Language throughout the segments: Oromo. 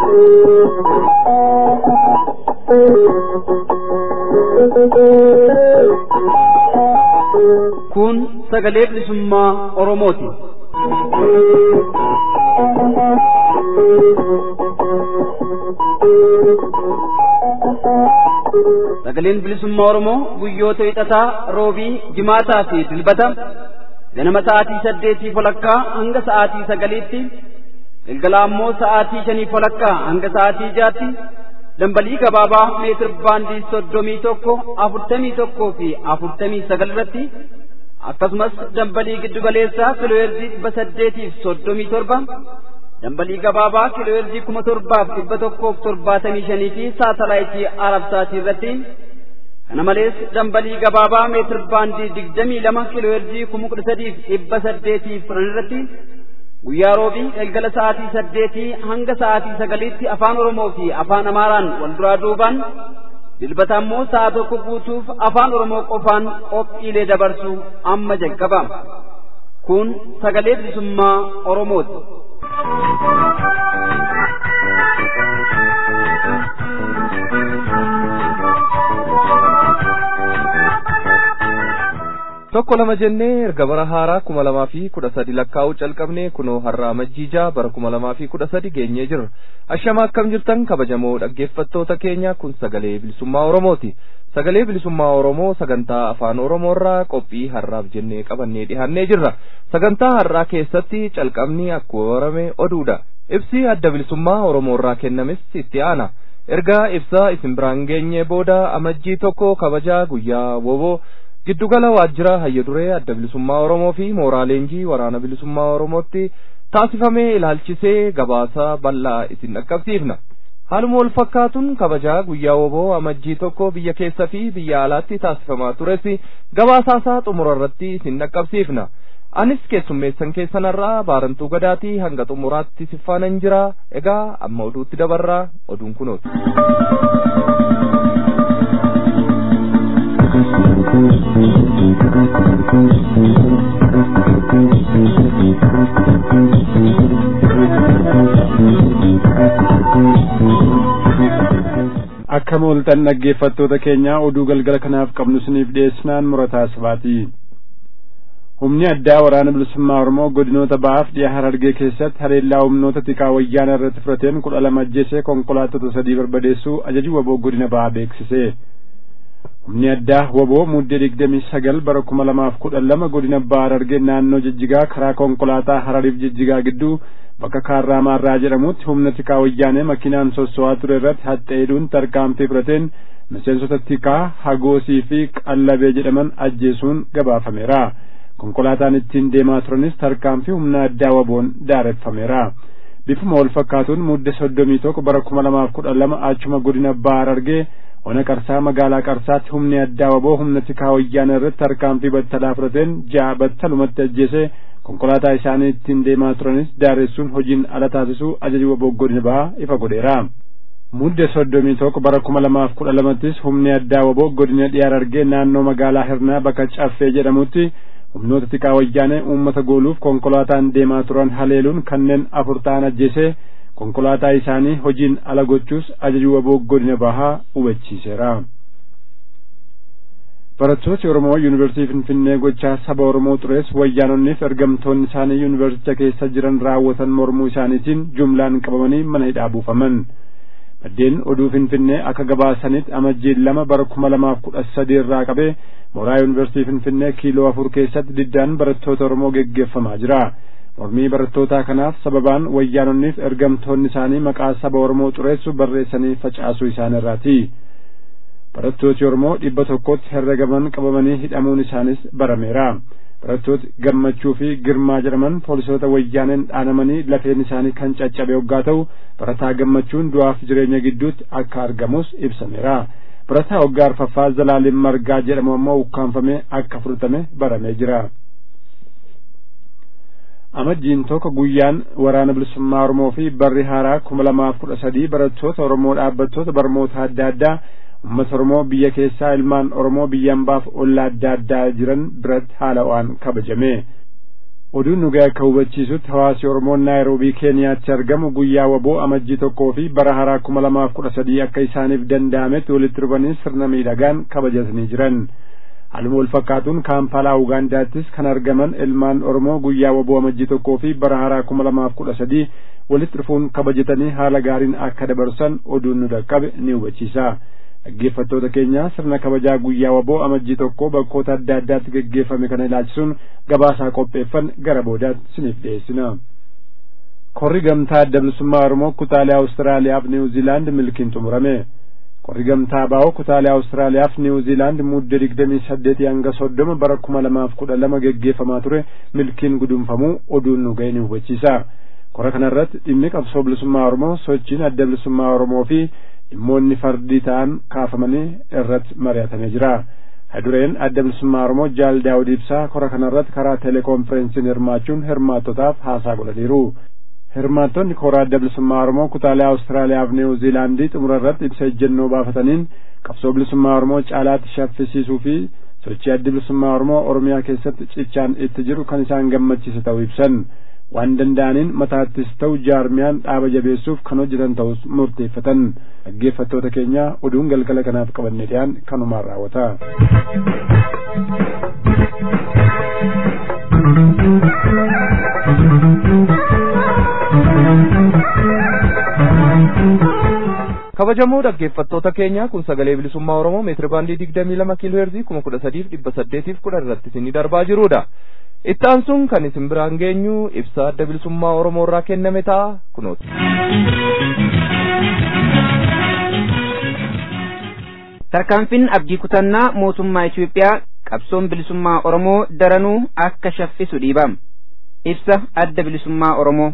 Kun sagalee bilisummaa Oromooti. Sagaleen bilisummaa Oromoo guyyoota hidhataa, roobii, jimaataa fi dilbata ganama sa'aatii saddeetii walakkaa hanga sa'aatii sagaliitti galgala ammoo sa'aatii shanii walakkaa hanga sa'aatii jaatti dambalii gabaabaa meetir baandii soddomii tokko afurtamii tokkoo fi afurtamii sagal irratti akkasumas dambalii giddugaleessaa kiilooheerzii dhibba saddeetiif soddomii torba dambalii gabaabaa kiilooheerzii kuma torbaaf dhibba tokkoof torbaatamii shanii fi saatalaayitii arabsaatii irratti kana malees dambalii gabaabaa meetir baandii digdamii lama kiilooheerzii kuma kudha sadiif dhibba saddeetiif kudhan irratti guyyaa roobii galgala sa'aatii saddeetii hanga sa'aatii sagaliitti afaan oromoo fi afaan amaaraan wal duraa duubaan dilbata ammoo sa'a tokko guutuuf afaan oromoo qofaan qophiilee dabarsu amma jalqaba kun sagalee bilisummaa oromooti. tokko lama jennee erga bara haaraa kuma lamaa fi kudha sadi lakkaa'uu calqabne kunoo har'aa majjiijaa bara kuma lamaa fi kudha sadi geenyee jirra ashama akkam jirtan kabajamoo dhaggeeffattoota keenya kun sagalee bilisummaa oromooti sagalee bilisummaa oromoo sagantaa afaan oromoorraa qophii har'aaf jennee qabannee dhihaannee jirra sagantaa har'aa keessatti calqabni akkuma barame oduudha ibsi adda bilisummaa oromoorraa kennames itti aana ergaa ibsaa isin biraan geenye booda amajjii tokko kabajaa guyyaa woboo giddugala waajjira hayya duree adda bilisummaa oromoo fi mooraa leenjii waraana bilisummaa oromootti taasifamee ilaalchisee gabaasa bal'aa isin dhaqqabsiifna haaluma wal fakkaatuun kabajaa guyyaa woboo amajjii tokko biyya keessa fi biyya alaatti taasifamaa tures gabaasaasaa xumura irratti isin dhaqqabsiifna anis keessummeessan keessanarraa baarantuu gadaatii hanga xumuraatti siffaanan jira egaa amma oduutti dabarraa oduun kunooti. akka mooltan dhaggeeffattoota keenya oduu galgala kanaaf qabnu isiniif dhiyeessinaan murataa sabaati humni addaa waraana bilisummaa oromoo godinoota ba'aaf dhiyaa harargee keessatti haleellaa humnoota tikaa wayyaana irratti fudhateen kudha lama ajjeesee konkolaattota sadii barbadeessuu ajajii waboo godina ba'aa beeksise humni addaa waboo muddee digdamii sagal bara kuma lamaaf kudhan lama godina ba'aa harargee naannoo jijjigaa karaa konkolaataa harariif jijjigaa gidduu bakka kaarraa maarraa jedhamutti humna tikaa wayyaanee makiinaan sosso'aa ture irratti haxxeeduun tarkaanfii fudhateen miseensota tikaa hagoosii fi qallabee jedhaman ajjeesuun gabaafameera konkolaataan ittiin deemaa turanis tarkaanfii humna addaa waboon daareffameera bifuma wal fakkaatuun mudde soddomii tokko bara kuma lamaaf kudhan lama achuma godina ba'aa harargee ona qarsaa magaalaa qarsaatti humni addaa waboo humna tikaa wayyaana irratti tarkaanfii battalaa fudhateen ja'a battalumatti ajjeese konkolaataa isaanii ittiin deemaa turanis daaressuun hojiin ala taasisuu ajaji waboo godina ba'aa ifa godheera mudde soddomii tokko bara kuma lamaaf kudha lamattis humni addaa waboo godina dhiyaa harargee naannoo magaalaa hirnaa bakka caffee jedhamutti humnoota tikaa wayyaanee uummata gooluuf konkolaataan deemaa turan haleeluun kanneen afur ta'an ajjeese konkolaataa isaanii hojiin ala gochuus ajaji waboo godina bahaa hubachiiseera. barattooti oromoo yuunivarsiitii finfinnee gochaa saba oromoo xurees wayyaanonniif ergamtoonni isaanii yuunivarsicha keessa jiran raawwatan mormuu isaaniitiin jumlaan qabamanii mana hidhaa buufaman maddeen oduu finfinnee akka gabaasanitti amajjiin lama bara kuma lamaaf kudha sadii irraa qabee mooraa yuunivarsiitii finfinnee kiiloo afur keessatti diddaan barattoota oromoo geggeeffamaa jira mormii barattootaa kanaaf sababaan wayyaanonniif ergamtoonni isaanii maqaa saba oromoo xureessu barreessanii facaasuu isaanirraati barattooti oromoo dhibba tokkotti herregaman qabamanii hidhamuun isaanis barameera barattooti gammachuu fi girmaa jedhaman poolisoota wayyaaneen dhaanamanii lafeen isaanii kan caccabe hoggaa ta'u barataa gammachuun du'aaf jireenya gidduutti akka argamus ibsameera barataa hoggaa arfaffaa zalaaleen margaa jedhamu ammoo ukkaanfamee akka fudhatame baramee jira amajjiin tokko guyyaan waraana bilisummaa oromoo fi barri haaraa kuma lamaaf kudha sadii barattoota oromoo dhaabbattoota barmoota adda addaa ummata oromoo biyya keessaa ilmaan oromoo biyya ambaaf ollaa adda addaa jiran biratti haala waan kabajame oduun nu ga'e akka hubachiisutti hawaasi oromoo naayiroobii keeniyaatti argamu guyyaa waboo amajjii tokkoo fi bara haraa kuma lamaaf kudha sadii akka isaaniif danda'ametti walitti dhufanii sirna miidhagaan kabajatanii jiran haaluma wal fakkaatuun kaampaalaa ugaandaattis kan argaman ilmaan oromoo guyyaa waboo amajjii tokkoo fi bara haraa kuma lamaaf kudha sadii walitti dhufuun kabajatanii haala gaariin akka dabarsan oduun nu dhaqqabe ni hubachiisa dhaggeeffattoota keenya sirna kabajaa guyyaa waboo amajjii tokko bakkoota adda addaatti geggeeffame kana ilaalchisuun gabaasaa qopheeffan gara boodaatti isiniif dhiyeessina. Korri gamtaa adda bilisummaa Oromoo kutaalee Awustiraaliyaaf Niwuziilaand milkiin xumurame. Korri gamtaa baa'oo kutaalee Awustiraaliyaaf Niwuziilaand muddee digdamii saddeetii hanga soddoma bara kuma lamaaf kudha lama geggeeffamaa ture milkiin gudunfamuu oduun nu ga'e ni hubachiisa. Kora kanarratti dhimmi qabsoo bilisummaa Oromoo sochiin adda bilisummaa Oromoo fi dhimmoonni fardii ta'an kaafamanii irratti mari'atamee jira. Hadureen adda bilisummaa Oromoo Jaal Daawud Ibsaa kora kanarratti karaa teleekonferensiin hirmaachuun hirmaattotaaf haasaa godhaniiru. Hirmaattonni kora adda bilisummaa Oromoo kutaalee Awustiraaliyaa fi Niwuziilaandii xumura irratti ibsa ejjennoo baafataniin qabsoo bilisummaa Oromoo caalaatti shaffisiisuu fi sochii adda bilisummaa Oromoo Oromiyaa keessatti cichaan itti jiru kan isaan gammachiise ta'uu ibsan. waan danda'aniin mataattis ta'u jaarmiyaan dhaaba jabeessuuf kan hojjetan ta'us murteeffatan dhaggeeffattoota keenya oduun galgala kanaaf qabanne dhiyaan kanumaan raawwata. kabajamoo dhaggeeffattoota keenya kun sagalee bilisummaa oromoo meetiri baandii digdamii lama kiiloo heerzii kuma kudha sadiif dhibba saddeetiif kudha irratti isinii darbaa jirudha. itti aansuun kan isin biraan geenyu ibsa adda bilisummaa oromoo irraa kenname ta'a kunooti. tarkaanfiin abdii kutannaa mootummaa Itoophiyaa qabsoon bilisummaa oromoo daranuu akka shaffisu dhiibama ibsa adda bilisummaa oromoo.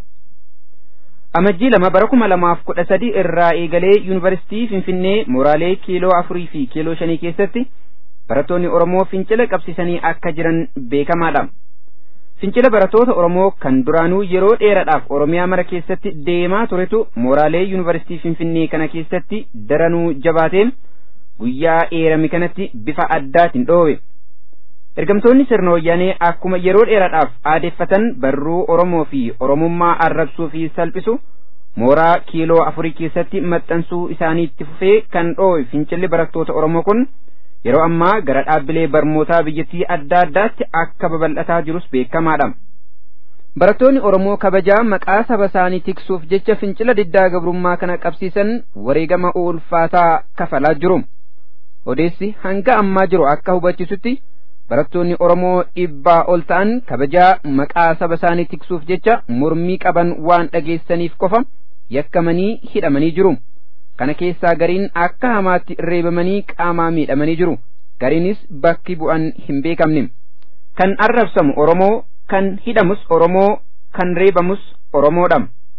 amajjii lama bara kuma lamaaf kudha sadii irraa eegalee yuunivarsiitii finfinnee mooraalee kiiloo afurii fi kiiloo shanii keessatti barattoonni oromoo fincila qabsiisanii akka jiran beekamaadha. fincila barattoota oromoo kan duraanuu yeroo dheeraadhaaf oromiyaa mara keessatti deemaa turetu mooraalee yuunivarsiitii finfinnee kana keessatti daranuu jabaateen guyyaa eerame kanatti bifa addaatiin dhoowwe ergamtoonni sirna wayyaanee akkuma yeroo dheeraadhaaf aadeeffatan barruu oromoo fi oromummaa arrabsuu fi salphisu mooraa kiiloo afurii keessatti maxxansuu isaaniitti fufee kan dhoowwe fincilli barattoota oromoo kun yeroo ammaa gara dhaabbilee barnootaa biyyattii adda addaatti akka babal'ataa jirus beekamaadha. Barattoonni Oromoo kabajaa maqaa saba isaanii tiksuuf jecha fincila diddaa gabrummaa kana qabsiisan wareegama ulfaataa kafalaa jiru. Odeessi hanga ammaa jiru akka hubachisutti barattoonni Oromoo dhibbaa ol ta'an kabajaa maqaa saba isaanii tiksuuf jecha mormii qaban waan dhageessaniif qofa yakkamanii hidhamanii jiru. kana keessaa gariin akka hamaatti reebamanii qaamaa miidhamanii jiru gariinis bakki bu'an hin beekamne kan arrabsamu oromoo kan hidhamus oromoo kan reebamus oromoodha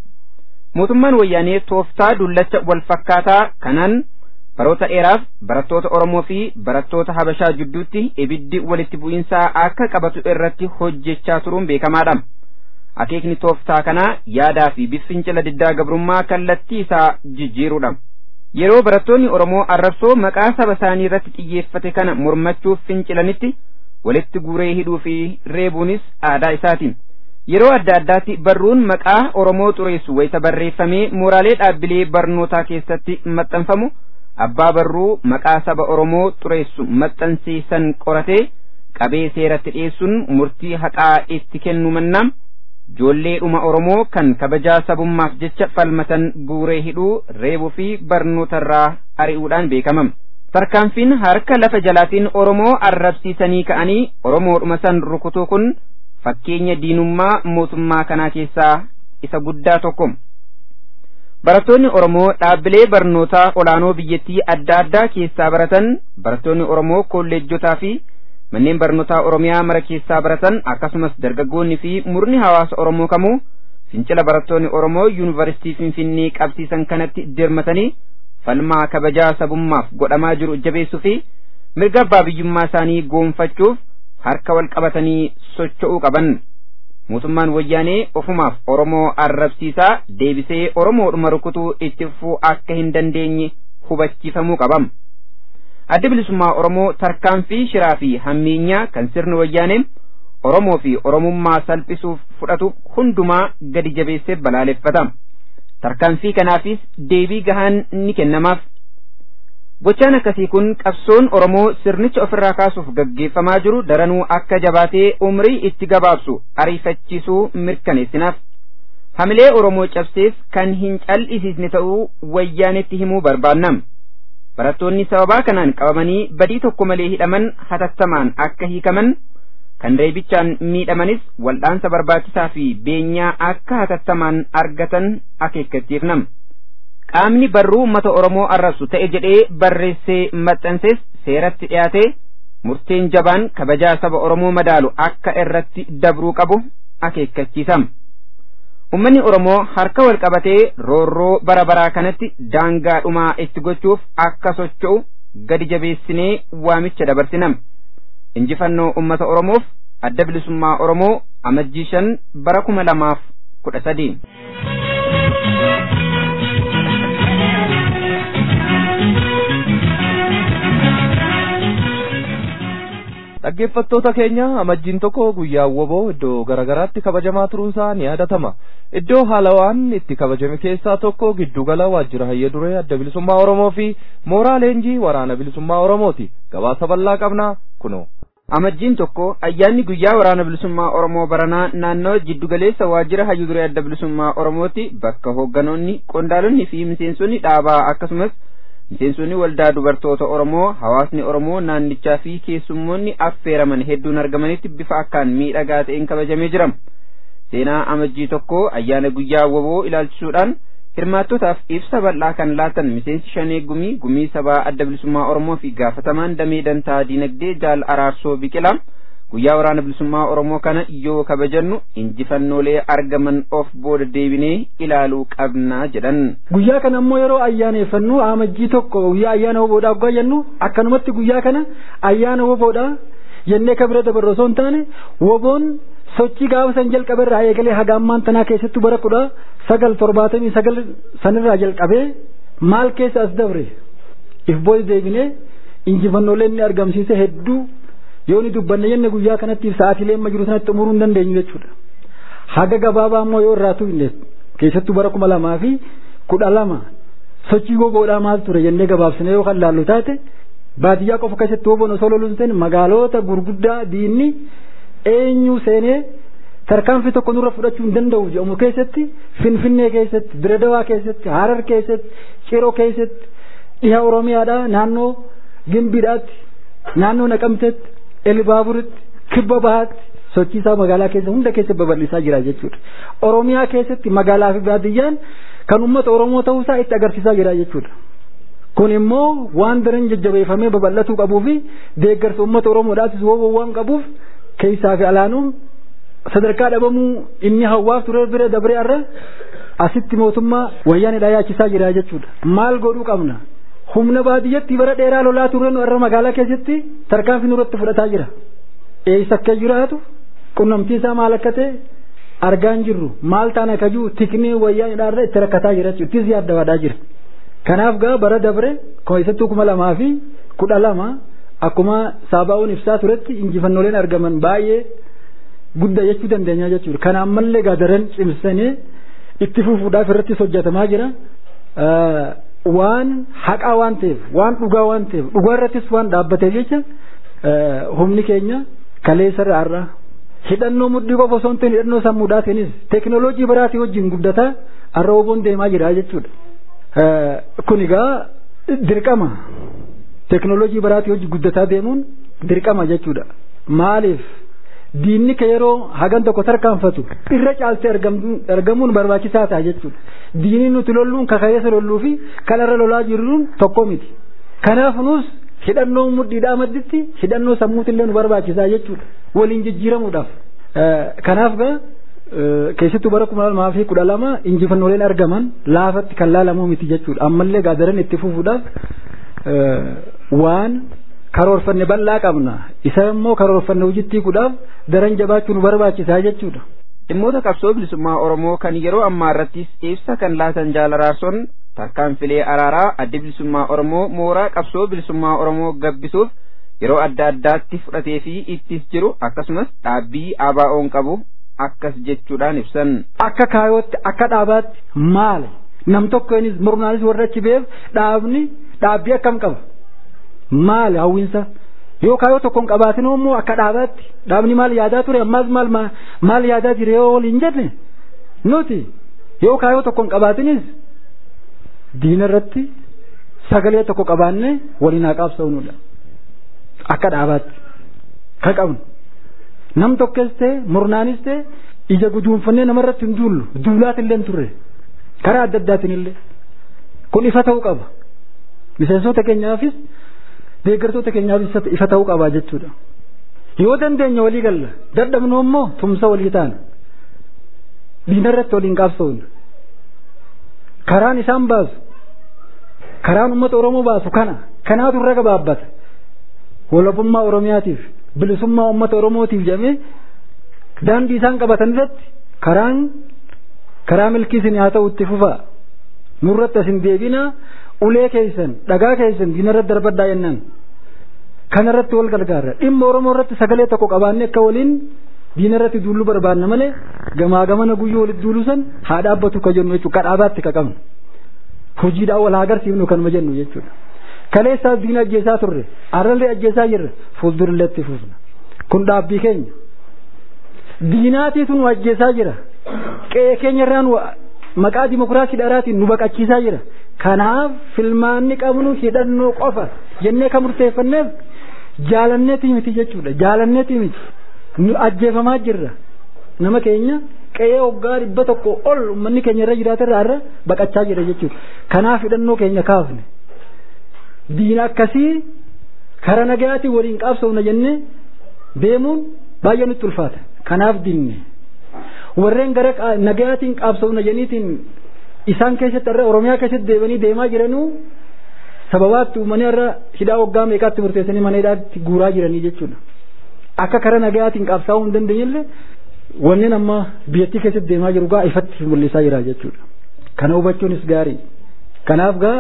mootummaan wayyaanee tooftaa dullacha wal fakkaataa kanaan baroota dheeraaf barattoota oromoo fi barattoota habashaa jidduutti ibiddi walitti bu'iinsaa akka qabatu irratti hojjechaa turuun beekamaadha akeekni tooftaa kanaa yaadaa fi fincila diddaa gabrummaa kallattii isaa jijjiiruudha. yeroo barattoonni Oromoo arrabsoo maqaa saba isaanii irratti xiyyeeffate kana mormachuuf fincilanitti walitti guuree hidhuu fi reebuunis aadaa isaati. Yeroo adda addaatti barruun maqaa Oromoo xureessu wayita barreeffamee mooraalee dhaabbilee barnootaa keessatti maxxanfamu abbaa barruu maqaa saba Oromoo xureessu maxxansiisan qoratee qabee seeratti dhiyeessuun murtii haqaa itti kennu mannaa joolleedhuma Oromoo kan kabajaa sabummaaf jecha falmatan guuree hidhuu reebuu fi barnootarraa ari'uudhaan beekamam. Tarkaanfiin harka lafa jalaatiin Oromoo arrabsiisanii ka'anii Oromoodhuma san rukutuu kun fakkeenya diinummaa mootummaa kanaa keessaa isa guddaa tokko. Barattoonni Oromoo dhaabbilee barnootaa olaanoo biyyattii adda addaa keessaa baratan barattoonni Oromoo kolleejjotaa fi manneen barnootaa Oromiyaa mara keessaa baratan akkasumas dargaggoonni fi murni hawaasa Oromoo kamuu fincila barattoonni Oromoo yuunivarsiitii Finfinnee qabsiisan kanatti dirmatanii falmaa kabajaa sabummaaf godhamaa jiru jabeessuu fi mirga abbaa biyyummaa isaanii goonfachuuf harka wal qabatanii socho'uu qaban. Mootummaan wayyaanee ofumaaf Oromoo arrabsiisaa deebisee Oromoodhuma rukutuu itti fufuu akka hin dandeenye hubachiifamuu qabam. adda bilisummaa Oromoo tarkaanfii shiraa fi hammeenyaa kan sirni wayyaanee Oromoo fi Oromummaa salphisuuf fudhatu hundumaa gadi jabeessee balaaleffata. Tarkaanfii kanaafis deebii gahaan ni kennamaaf. Gochaan akkasii kun qabsoon Oromoo sirnicha ofirraa kaasuuf gaggeeffamaa jiru daranuu akka jabaatee umrii itti gabaabsu ariifachiisuu mirkaneessinaaf. Hamilee Oromoo cabsees kan hin cal'isiisne ta'uu wayyaanetti himuu barbaannam. Barattoonni sababaa kanaan qabamanii badii tokko malee hidhaman hatattamaan akka hiikaman kan reebichaan miidhamanis wal'aansa barbaachisaa fi beenyaa akka hatattamaan argatan akeekkachiifnam. Qaamni barruu uummata Oromoo arrabsu ta'e jedhee barreessee maxxansees seeratti dhiyaatee murteen jabaan kabajaa saba Oromoo madaalu akka irratti dabruu qabu akeekkachiisam. Uummanni Oromoo harka wal qabatee roorroo bara baraa kanatti daangaa dhumaa itti gochuuf akka socho'u gadi jabeessinee waamicha dabarsinam. Injifannoo uummata Oromoof adda bilisummaa Oromoo amajjii shan bara kuma lamaaf kudha sadii. dhaggeeffattoota keenya amajjiin tokko guyyaa woboo iddoo garaagaraatti kabajamaa turuunsaa ni yaadatama iddoo haalawaan itti kabajame keessaa tokko giddugala waajjira hayya duree adda bilisummaa oromoo fi mooraa leenjii waraana bilisummaa oromooti gabaasa bal'aa qabnaa kunoo. amajjiin tokko ayyaanni guyyaa waraana bilisummaa oromoo baranaa naannoo jiddugaleessa waajjira hayyu duree adda bilisummaa oromooti bakka hoogganoonni qondaalonni fi miseensonni dhaabaa akkasumas miseensonni waldaa dubartoota oromoo hawaasni oromoo naannichaa fi keessummoonni affeeraman hedduun argamanitti bifa akkaan miidhagaa ta'een kabajamee jira seenaa amajjii tokko ayyaana guyyaa woboo ilaalchisuudhaan hirmaattotaaf ibsa bal'aa kan laatan miseensi shanee gumii gumii sabaa adda bilisummaa oromoo fi gaafatamaan damee dantaa diinagdee jaal araarsoo biqilaa guyyaa waraana bilisummaa oromoo kana yoo kabajannu injifannoolee argaman of booda deebinee ilaaluu qabnaa jedhan. Guyyaa kana ammoo yeroo ayyaaneeffannu amajjii tokko guyyaa ayyaana woboodhaa guyyaa jennu akkanumatti guyyaa kana ayyaana woboodhaa jennee kabira dabarre osoo hin taane woboon sochii gaafa san jalqabe irraa eegalee haga ammaan tanaa keessattuu bara kudha sagal torbaatamii sagal sanirraa jalqabee maal keessa as dabre if booda deebinee injifannoolee inni argamsiise hedduu yoo ni dubbanne jenne guyyaa kanatti sa'aatiilee amma jiru sanatti xumuruu hin dandeenyu jechuudha. Haga gabaabaa immoo yoo irraa tuqne keessattuu bara kuma lamaa fi kudha lama sochii woboodhaa maal ture jennee gabaabsinee yoo kan laallu taate baadiyyaa qofa keessatti woboon osoo loluun ta'in magaalota gurguddaa diinni eenyu seenee tarkaanfii tokko nurra fudhachuu hin danda'u jedhamu keessatti finfinnee keessatti diredawaa keessatti harar keessatti ciroo keessatti dhiha oromiyaadhaa naannoo gimbiidhaatti naannoo naqamteetti elbaaburitti kibba bahaatti sochiisaa magaalaa keessa hunda keessa babal'isaa jira jechuudha. Oromiyaa keessatti magaalaa fi baadiyyaan kan uummata Oromoo ta'uusaa itti agarsiisaa jira jechuudha. Kun immoo waan daran jajjabeeffamee babal'atuu qabuu fi deeggarsa uummata Oromoodhaafis wooboo waan qabuuf keessaa fi alaanuu sadarkaa dhabamuu inni hawwaaf ture bira dabree irra asitti mootummaa wayyaanidhaa yaachisaa jira jechuudha. Maal godhuu qabna? Humna baadiyyatti bara dheeraa lolaa turre irra magaalaa keessatti tarkaanfii nurratti fudhataa jira. Eessa akka jiraatu qunnamtii isaa maal akka ta'e argaa hin jirru maal ta'an akka jiru tiknii wayyaanidhaa irra itti rakkataa jira jechuudha. Ittis yaaddawaadhaa jira. Kanaaf gaa bara dabre keessattuu kuma lamaa fi kudha lama akkuma saabaa'uun ibsaa turetti injifannooleen argaman baay'ee guddaa jechuu dandeenya jechuudha. Kana ammallee gaa daran cimsanii itti fufuudhaaf irrattis hojjetamaa jira. Waan haqaa waan ta'eef waan dhugaa waan ta'eef dhugaa irrattis waan dhaabbateef jecha humni keenya kaleessa irraa hidhannoo mudhii qofa osoo hin ta'in hidhannoo sammuudhaatiinis teekinooloojii biraatii wajjin guddataa har'a oboon deemaa jira jechuudha. Kun egaa dirqama teekinooloojii biraatii wajjin guddataa deemuun dirqama jechuudha. Maaliif diinni ka yeroo hagan tokko tarkaanfatu irra caaltee argamuun barbaachisaa ta'a jechuudha. Diinni nuti lolluun kakayeessa lolluu fi kanarra lolaa jirruun tokko miti. Kanaaf nus hidhannoo mudhiidhaa madditti hidhannoo sammuutillee nu barbaachisaa jechuudha. Waliin jijjiiramuudhaaf. Kanaaf gaa keessattuu bara kuma lamaa fi kudha lama injifannooleen argaman laafatti kan laalamuu miti jechuudha. Ammallee gaadaran itti fufuudhaaf waan karoorfanne bal'aa qabna. Isa immoo karoorfanne hojittii kudhaaf daran jabaachuu nu barbaachisaa jechuudha. Dhimmoota qabsoo bilisummaa Oromoo kan yeroo ammaa irrattis ibsa kan laatan jaalaraarson tarkaanfilee araaraa adda bilisummaa Oromoo mooraa qabsoo bilisummaa Oromoo gabbisuuf yeroo adda addaatti fudhatee fi ittis jiru akkasumas dhaabbii ABO'n qabu akkas jechuudhaan ibsan. Akka kaayootti akka dhaabaatti maali nam tokkonis murnaanis warra achi beef dhaabni dhaabbii akkam qaba maali hawwiinsa yoo kaayoo tokkoon qabaatin immoo akka dhaabaatti dhaabni maal yaadaa ture ammaas maal maal yaadaa jire yoo waliin jenne nuti yoo kaayoo tokkoon qabaatinis diina irratti sagalee tokko qabaanne waliin haa qaabsa'uunudha akka dhaabaatti ka qabnu nam tokkes ta'e murnaanis ta'e ija guduunfannee namarratti hin duullu duulaat illee hin turre karaa adda addaatiin illee kun ifa ta'uu qaba miseensota keenyaafis deeggartoota keenyaafis ifa ta'uu qaba jechuudha yoo dandeenya walii galla dadhabnu immoo tumsa walii taana diina irratti waliin qaabsa'uun karaan isaan baasu karaan ummata oromoo baasu kana kanaatu irra gabaabbata walabummaa oromiyaatiif bilisummaa ummata oromootiif jedhamee daandii isaan qabatan irratti karaan karaa milkii isin haa ta'u itti fufaa nurratti asin deebinaa ulee keessan dhagaa keessan diina irratti darbaddaa jennaan kana irratti wal gargaarra dhimma oromoo irratti sagalee tokko qabaanne akka waliin diina irratti duuluu barbaanna malee gamaa gamana guyyoo walitti duuluu san haa dhaabbatu ka jennu jechuudha ka dhaabaatti ka qabnu hojiidhaan wal haa agarsiifnu kanuma jennu jechuudha kaleessaas diina ajjeesaa turre arrallee ajjeesaa jirre fuuldurallee itti fufna kun dhaabbii keenya diinaatiitu nu ajjeesaa jira qe'ee keenya irraan maqaa dimokiraasii dharaatiin nu baqachiisaa jira kanaaf filmaanni qabnu hidhannoo qofa jennee kan murteeffanneef jaalanneetii miti jechuudha jaalanneetii miti nu ajjeefamaa jirra nama keenya qe'ee waggaa dhibba tokko ol uummanni keenya irra jiraata irraa irra baqachaa jira jechuudha kanaaf hidhannoo keenya kaafne diina akkasii kara nagayaatiin waliin qaabsofna jennee deemuun baay'ee nutti ulfaata kanaaf dinne warreen gara nagayaatiin qaabsofna jeniitiin isaan keessatti irra oromiyaa keessatti deebanii deemaa jiranuu sababaatti uummanni irra hidhaa waggaa meeqaatti murteessanii mana hidhaatti guuraa jiranii jechuudha akka kara nagayaatiin qaabsaa'uu hin dandeenyellee wanneen amma biyyattii keessatti deemaa jiru gaa ifatti mul'isaa jira jechuudha kana hubachuunis gaarii kanaaf gaa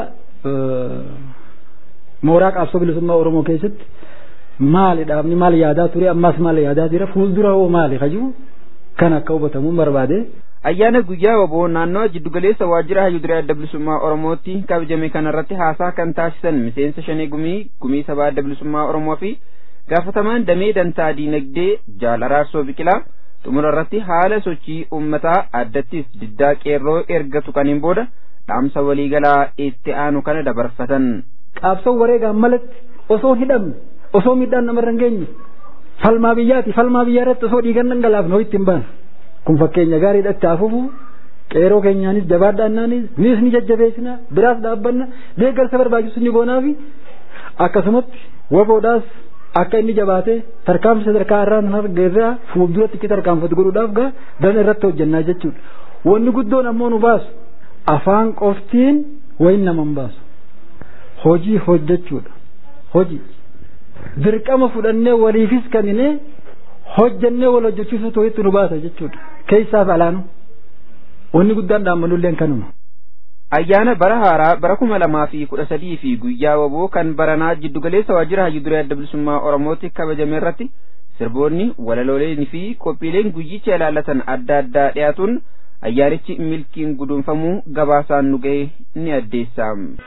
mooraa qaabsoo bilisummaa oromoo keessatti maali dhaabni maal yaadaa ture ammas maal yaadaa jira fuuldura hoo maali kajuu kan akka hubatamu barbaade. ayyaana guyyaa waboo naannoo jiddugaleessa waajjira hayyudurii adda bilisummaa oromootti kabajame kanarratti haasaa kan taasisan miseensa shanee gumii gumii sabaa adda bilisummaa oromoo fi gaafatamaan damee dantaa diinagdee jaal araarsoo biqilaa xumura irratti haala sochii uummataa addattis diddaa qeerroo ergatu kaniin booda dhaamsa waliigalaa itti aanu kana dabarfatan. qaabsoo wareegaan malatti osoo hidhamne osoo miidhaan namarra hin geenye falmaa biyyaati falmaa biyyaa irratti osoo dhiigan dhangalaafne ho'itti hin baane kun fakkeenya gaariidha itti hafuufu qeeroo keenyaanis jabaadhaannaanis nis ni jajjabeessina biraas dhaabbanna deeggarsa barbaachisu ni goonaafi akkasumatti waboodhaas akka inni jabaatee tarkaanfii sadarkaa irraa nan argeerraa fuulduratti itti tarkaanfatu godhuudhaaf gaa daran irratti hojjannaa jechuudha wanni guddoon ammoo nu baasu afaan qoftiin wayin nama hin baasu hojii hojjechuudha hojii dirqama fudhannee waliifis kennine hojjannee wal hojjechiisuu to'itti nu baasa jechuudha keessaaf alaanu wanni guddaan dhaammanulleen kanuma. ayyaana bara haaraa bara kuma lamaa fi kudha sadii fi guyyaa waboo kan baranaa jiddugaleessa waajjira hayyuduree adda bilisummaa oromooti kabajame irratti sirboonni walalooleen fi qophiileen guyyicha ilaallatan adda addaa dhiyaatuun ayyaanichi milkiin guduunfamuu gabaasaan nu ga'e ni addeessa.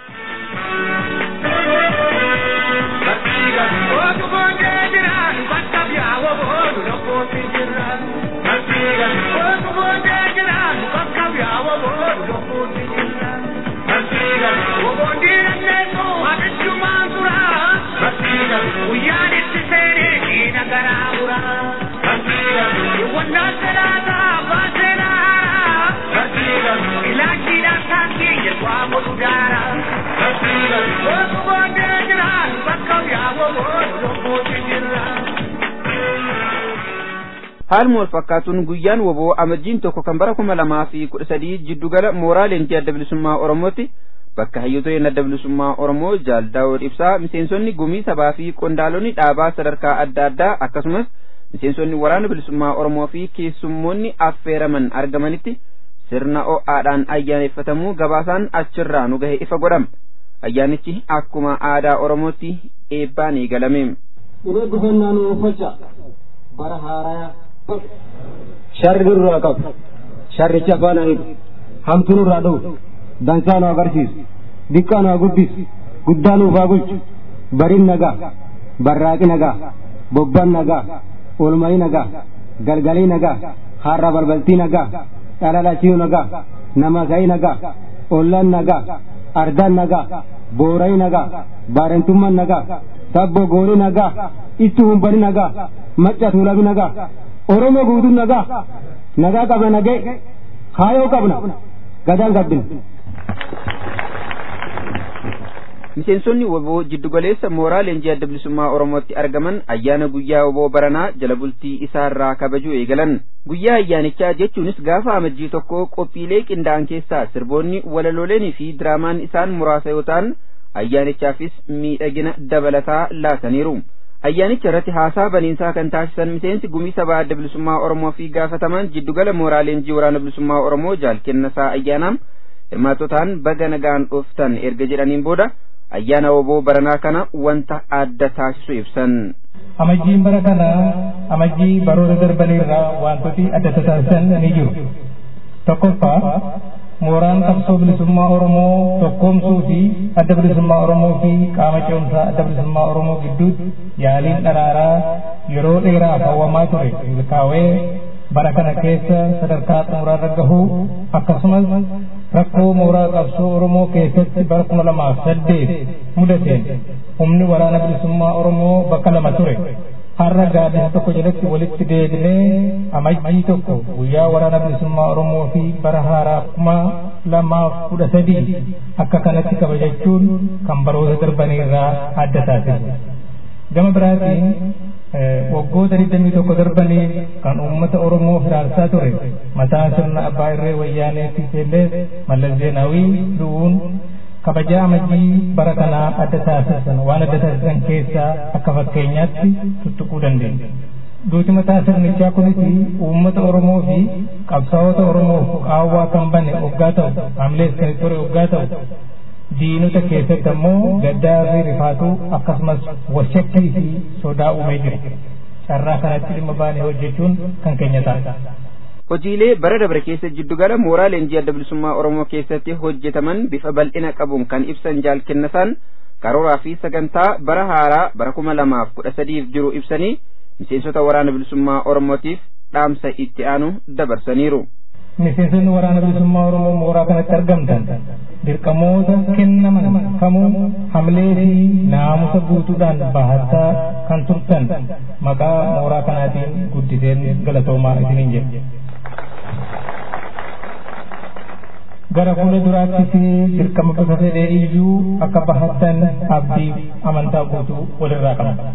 haaluma wal fakkaatuun guyyaan woboo amajjiin tokko kan bara kuma lamaa fi kudha sadii jiddugala mooraa leenjii adda bilisummaa oromootti bakka hayyooleen adda bilisummaa oromoo jaal daawud ibsaa miseensonni gumii sabaa fi qondaalonni dhaabaa sadarkaa adda addaa akkasumas miseensonni waraana bilisummaa oromoo fi keessummoonni affeeraman argamanitti sirna o'aadhaan ayyaaneffatamuu gabaasaan achirraa nu gahe ifa godhama ayyaanichi akkuma aadaa oromootti eebbaan eegalame. Inni gufannaan uffachaa bara haaraa sharri nurraa qabu sharrichi afaan hiiku hamtuu nurraa dhowwu dansaa nu agarsiisu diqqaa nu guddisu guddaa nuuf haa bulchu bariin nagaa barraaqi nagaa bobbaan nagaa oolmayi nagaa galgalii nagaa harra balbaltii nagaa dhalalachii nagaa namasayii nagaa ollaan nagaa ardaan nagaa boorayi nagaa baarentummaan nagaa sabbo gooni nagaa itti humbani nagaa macca tuulabi nagaa oromoo guutuun nagaa nagaa qabna nagee kaayoo qabna gadaan gabbina. miseensonni woboo jiddugaleessa mooraa leenjii adda bilisummaa oromootti argaman ayyaana guyyaa woboo baranaa jala bultii isaarraa kabajuu eegalan guyyaa ayyaanichaa jechuunis gaafa amajjii tokko qophiilee qindaa'an keessaa sirboonni walaloleenii fi diraamaan isaan muraasa yoo ta'an ayyaanichaafis miidhagina dabalataa laataniiru ayyaanicha irratti haasaa baniinsaa kan taasisan miseensi gumii sabaa adda bilisummaa oromoo fi gaafatamaan jiddugala mooraa leenjii waraana bilisummaa oromoo jaalkennasaa ayyaanaam hirmaatotaan baga nagaan dhuftan erga jedhaniin booda ayyaana woboo baranaa kana wanta adda taasisu ibsan. Amajjiin bara kana amajjii baroota darbanirraa wantooti adda taasisan ni jiru. Tokkoffaa mooraan qabsoo bilisummaa Oromoo tokkoomsuu fi adda bilisummaa Oromoo fi qaama ce'umsaa adda bilisummaa Oromoo gidduutti yaaliin dharaaraa yeroo dheeraaf hawwamaa ture milkaa'ee bara kana keessa sadarkaa xumuraarra gahuu akkasumas rakkoo mooraa qabsoo Oromoo keessatti bara kuma lamaaf saddeet mudateen humni waraana bilisummaa Oromoo bakka lama ture. Har'a gaaddisa tokko jalatti walitti deebinee amajjii tokko guyyaa waraana bilisummaa Oromoo fi bara haaraa kuma lamaaf kudha sadii akka kanatti kabajachuun kan baroota darbanirraa adda taasisu. Gama biraatiin waggoota digdamii tokko darbanii kan uummata Oromoo hiraarsaa ture mataa sirna abbaa irree wayyaaneetti illee mallas zeenaawii du'uun kabajaa amajjii bara kanaa adda taasisan waan adda taasisan keessaa akka fakkeenyaatti tuttuquu dandeenya. Duuti mataa sirnichaa kunis uummata Oromoo fi qabsaa'ota Oromoof qaawwaa kan bane oggaa ta'u hamilees kan ture oggaa ta'u diinota keessatti ammoo gaddaa fi rifaatuu akkasumas washakkii fi sodaa uumee jira. Carraa kanatti dhimma baanee hojjechuun kan keenya ta'a. Hojiilee bara dabre keessa jiddugala mooraa leenjii adda bilisummaa Oromoo keessatti hojjetaman bifa bal'ina qabuun kan ibsan jaalkennasaan karooraa fi sagantaa bara haaraa bara kuma lamaaf kudha sadiif jiru ibsanii miseensota waraana bilisummaa Oromootiif dhaamsa itti aanu dabarsaniiru. Miseensonni waraana bilisummaa Oromoo mooraa kanatti argamtan dirqamoota kennaman kamuu hamilee fi naamusa guutuudhaan bahattaa kan turtan maqaa mooraa kanaatiin guddiseen galatoomaa isiniin jedhe. gara fuula duraattis dirqama bifa fedhee iyyuu akka bahattan abdii amantaa guutuu walirraa qaba.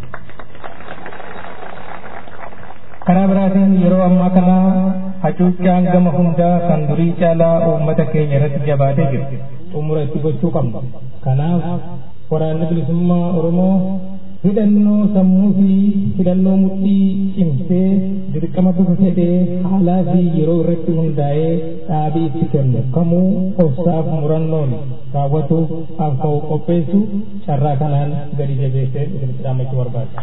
karaa biraatiin yeroo ammaa kana hacuuccaan gama hundaa kan durii caalaa uummata keenya irratti jabaatee jira xumura itti gochuu qabna kanaaf waraanni bilisummaa oromoo hidhannoo sammuu fi hidhannoo mudhii cimsee dirqama bifa fedhee haalaa fi yeroo irratti hundaa'ee dhaabii itti kennu kamuu obsaaf murannoon raawwatuuf akka qopheessu carraa kanaan gadi jabeessee isinitti dhaammachuu barbaada.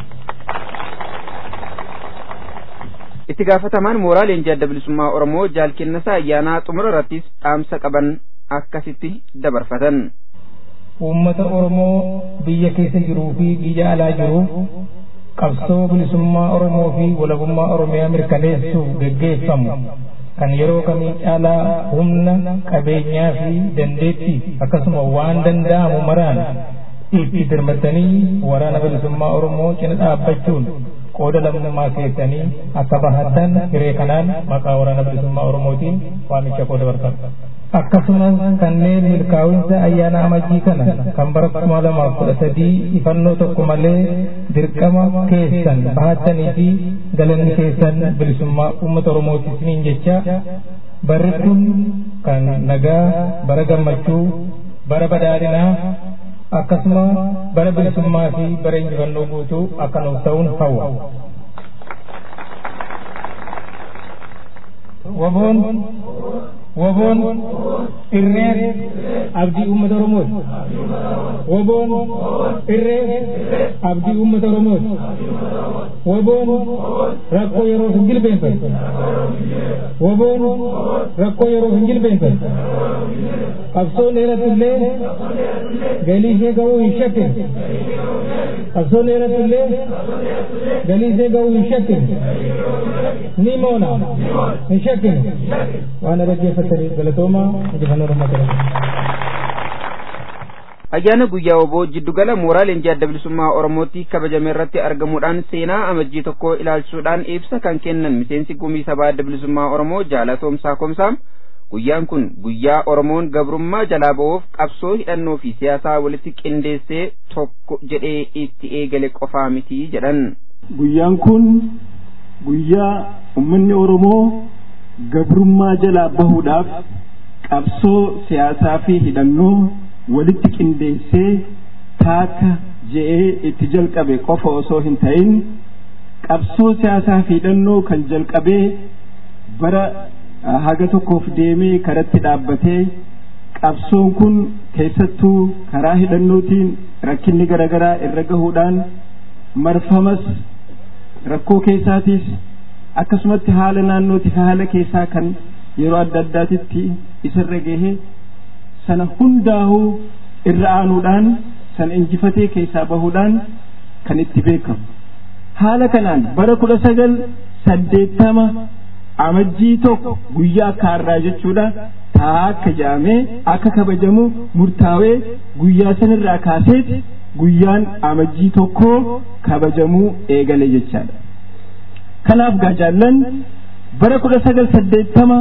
itti gaafatamaan mooraa leenjii adda bilisummaa oromoo jaalkennasaa ayyaanaa xumura irrattis dhaamsa qaban akkasitti dabarfatan. Uummata Oromoo biyya keessa jiruu fi biyya alaa jiruuf qabsoo bilisummaa Oromoo fi walabummaa Oromiyaa mirkaneessuuf geggeeffamu kan yeroo kamii caalaa humna qabeenyaa fi dandeettii akkasuma waan danda'amu maraan itti dirmatanii waraana bilisummaa Oromoo cina dhaabbachuun qooda lammummaa keessanii akka bahatan hiree kanaan maqaa waraana bilisummaa Oromootiin waamicha qooda barbaada. Akkasumas kanneen milkaa'insa ayyaana amajjii kana kan bara kuma lamaaf kudha sadii ifannoo tokko malee dirqama keessan bahatanii fi galanni keessan bilisummaa uummata Oromooti isiniin jecha barri kun kan nagaa bara gammachuu bara badhaadhinaa akkasuma bara bilisummaa fi bara injifannoo guutuu akka nuuf ta'uun hawwa. Waboon woboon irree abdii uummata oromooti woboon irree abdii uummata oromooti woboon rakkoo yeroo hin jilbeenfatu woboon rakkoo yeroo hin jilbeenfatu qabsoon dheeratti illee galii ishee ga'uu hin shakkine qabsoon dheeratti illee galii ishee ga'uu hin shakkine ni moona hin shakkine waan dhaggeeffataniif galatoomaa injifannoo lammataa ayyaana guyyaa oboo jiddugala mooraa leenjii adda bilisummaa oromootti kabajame irratti argamuudhaan seenaa amajjii tokko ilaalchuudhaan ibsa kan kennan miseensi gumii sabaa adda bilisummaa oromoo jaalatoomsaa komsaa guyyaan kun guyyaa oromoon gabrummaa jalaa ba'uuf qabsoo hidhannoo fi siyaasaa walitti qindeessee tokko jedhee itti eegale qofaa miti jedhan. guyyaan kun guyyaa ummanni oromoo gabrummaa jalaa bahuudhaaf qabsoo siyaasaa fi hidhannoo walitti qindeessee taaka je'ee itti jalqabe qofa osoo hin ta'in qabsoo siyaasaa fi hidhannoo kan jalqabee bara haga tokkoof deemee karatti dhaabbatee qabsoon kun keessattuu karaa hidhannootiin rakkinni garaagaraa irra gahuudhaan marfamas rakkoo keessaatiis akkasumatti haala naannootii fi haala keessaa kan yeroo adda addaatitti isarra gahe sana hundaa'uu irra aanuudhaan sana injifatee keessaa bahuudhaan kan itti beekamu haala kanaan bara kudha sagal saddeettama amajjii tokko guyyaa akka har'aa jechuudha taa akka jedhamee akka kabajamu murtaawee guyyaa sanirraa kaaseeti guyyaan amajjii tokko kabajamuu eegale jechaadha kanaaf gaajaallan bara kudha sagal saddeettama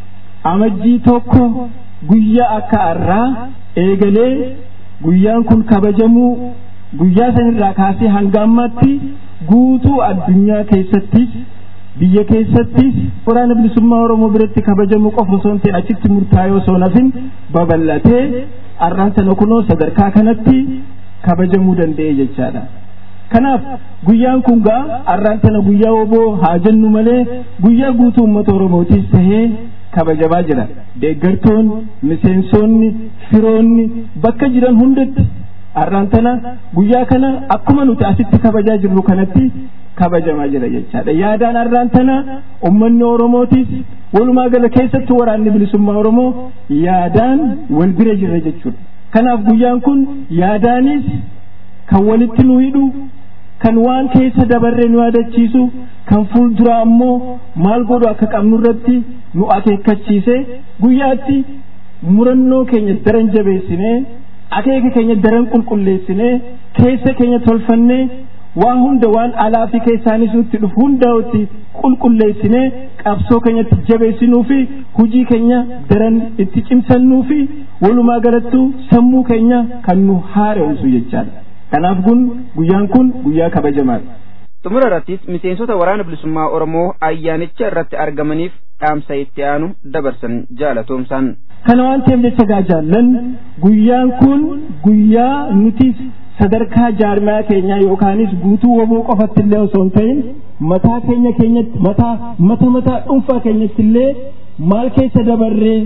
amajjii tokko guyyaa akka har'aa eegalee guyyaan kun kabajamuu guyyaa sanirraa kaasee hanga ammaatti guutuu addunyaa keessattis biyya keessattis waraana bilisummaa oromoo biratti kabajamu qofa osoo hin ta'in achitti murtaa'ee osoo nafin babal'atee har'aan sana kunoo sadarkaa kanatti kabajamuu danda'e jechaadha. kanaaf guyyaan kun gaa har'aan sana guyyaa oboo haa jennu malee guyyaa guutuu uummata oromootis tahee kabajamaa jira deeggartoonni miseensonni firoonni bakka jiran hundatti har'aan tana guyyaa kana akkuma nuti asitti kabajaa jirru kanatti kabajamaa jira jechaadha yaadaan har'aan tana ummanni oromootis walumaa gala keessattuu waraanni bilisummaa oromoo yaadaan wal bira jirra jechuudha kanaaf guyyaan kun yaadaanis kan walitti nu hidhu kan waan keessa dabarree nu yaadachiisu kan fuulduraa ammoo maal godhu akka qabnu irratti nu akeekkachiise guyyaatti murannoo keenya daran jabeessinee akeeka keenya daran qulqulleessinee keessa keenya tolfannee waan hunda waan alaa fi keessaanis nutti dhufu hundaa'utti qulqulleessinee qabsoo keenyatti jabeessinuu fi hujii keenya daran itti cimsannuu fi walumaa galattu sammuu keenya kan nu haaromsu jechaadha. kanaaf kun guyyaan kun guyyaa kabajamaadha. xumura irrattis miseensota waraana bilisummaa oromoo ayyaanicha irratti argamaniif dhaamsa itti aanu dabarsan jaalatoomsaan. kana waan ta'eef jecha gaajaallan guyyaan kun guyyaa nutis sadarkaa jaarmaa keenyaa yookaanis guutuu woboo qofatti illee osoo hin ta'in mataa keenya keenyatti mataa mata mataa dhuunfaa keenyatti illee maal keessa dabarree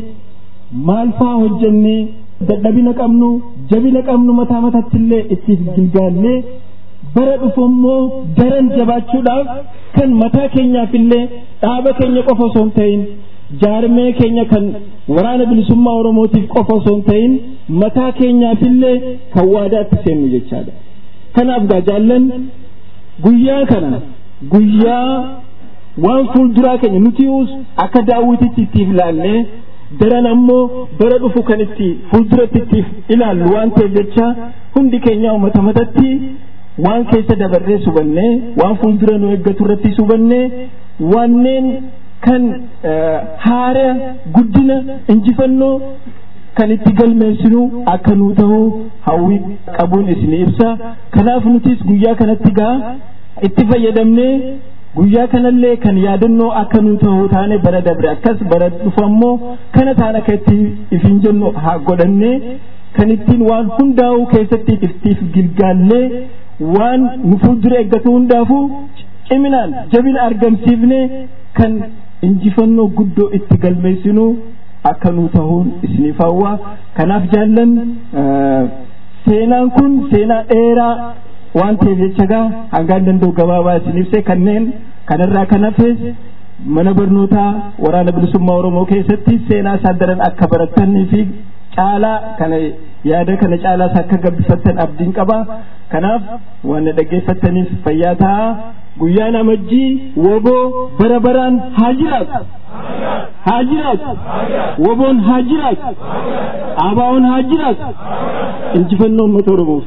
maal faa hojjennee dadhabina qabnu jabina qabnu mataa mataatti illee ittiif gilgaallee bara dhufu immoo daran jabaachuudhaaf kan mataa keenyaaf illee dhaaba keenya qofa osoo hin ta'in jaarmee keenya kan waraana bilisummaa oromootiif qofa osoo hin ta'in mataa keenyaaf illee kan waadaatti seennu jechaadha. Kanaaf gaajaallan guyyaa kana guyyaa waan fuulduraa keenya nuti akka daawwititti ittiif ilaallee daran ammoo bara dhufu kan itti fuulduratti ittiif ilaallu waan ta'eef jecha hundi keenya mata matatti waan keessa dabarree subannee waan fuuldura nu eeggatu irratti subannee wanneen kan haara guddina injifannoo kan itti galmeessinu akka nu ta'u hawwii qabuun isin ibsa kanaaf nutis guyyaa kanatti gaa itti fayyadamnee guyyaa kanallee kan yaadannoo akka nu ta'u taane bara dabre akkas bara dhufu ammoo kana taan akka itti ifin jennu haa godhannee kan ittiin waan hundaa'uu keessatti iftiif gilgaallee waan nu fuuldura eeggatu hundaafuu ciminaan jabina argamsiifne kan injifannoo guddoo itti galmeessinu akka nu ta'uun isiniif hawwa kanaaf jaallan seenaan kun seenaa dheeraa waan ta'eef jecha gaa hangaan danda'u gabaabaa isin ibse kanneen kanarraa kan hafes mana barnootaa waraana bilisummaa oromoo keessatti seenaa isaa daran akka baratanii fi caalaa kana yaada kana caalaas akka gabbifattan abdiin qaba kanaaf waan dhaggeeffattaniif fayyaa ta'a guyyaan amajjii woboo bara baraan haa jiraatu haa jiraatu woboon haa jiraatu aabaa'oon haa jiraatu injifannoo uummata oromoof.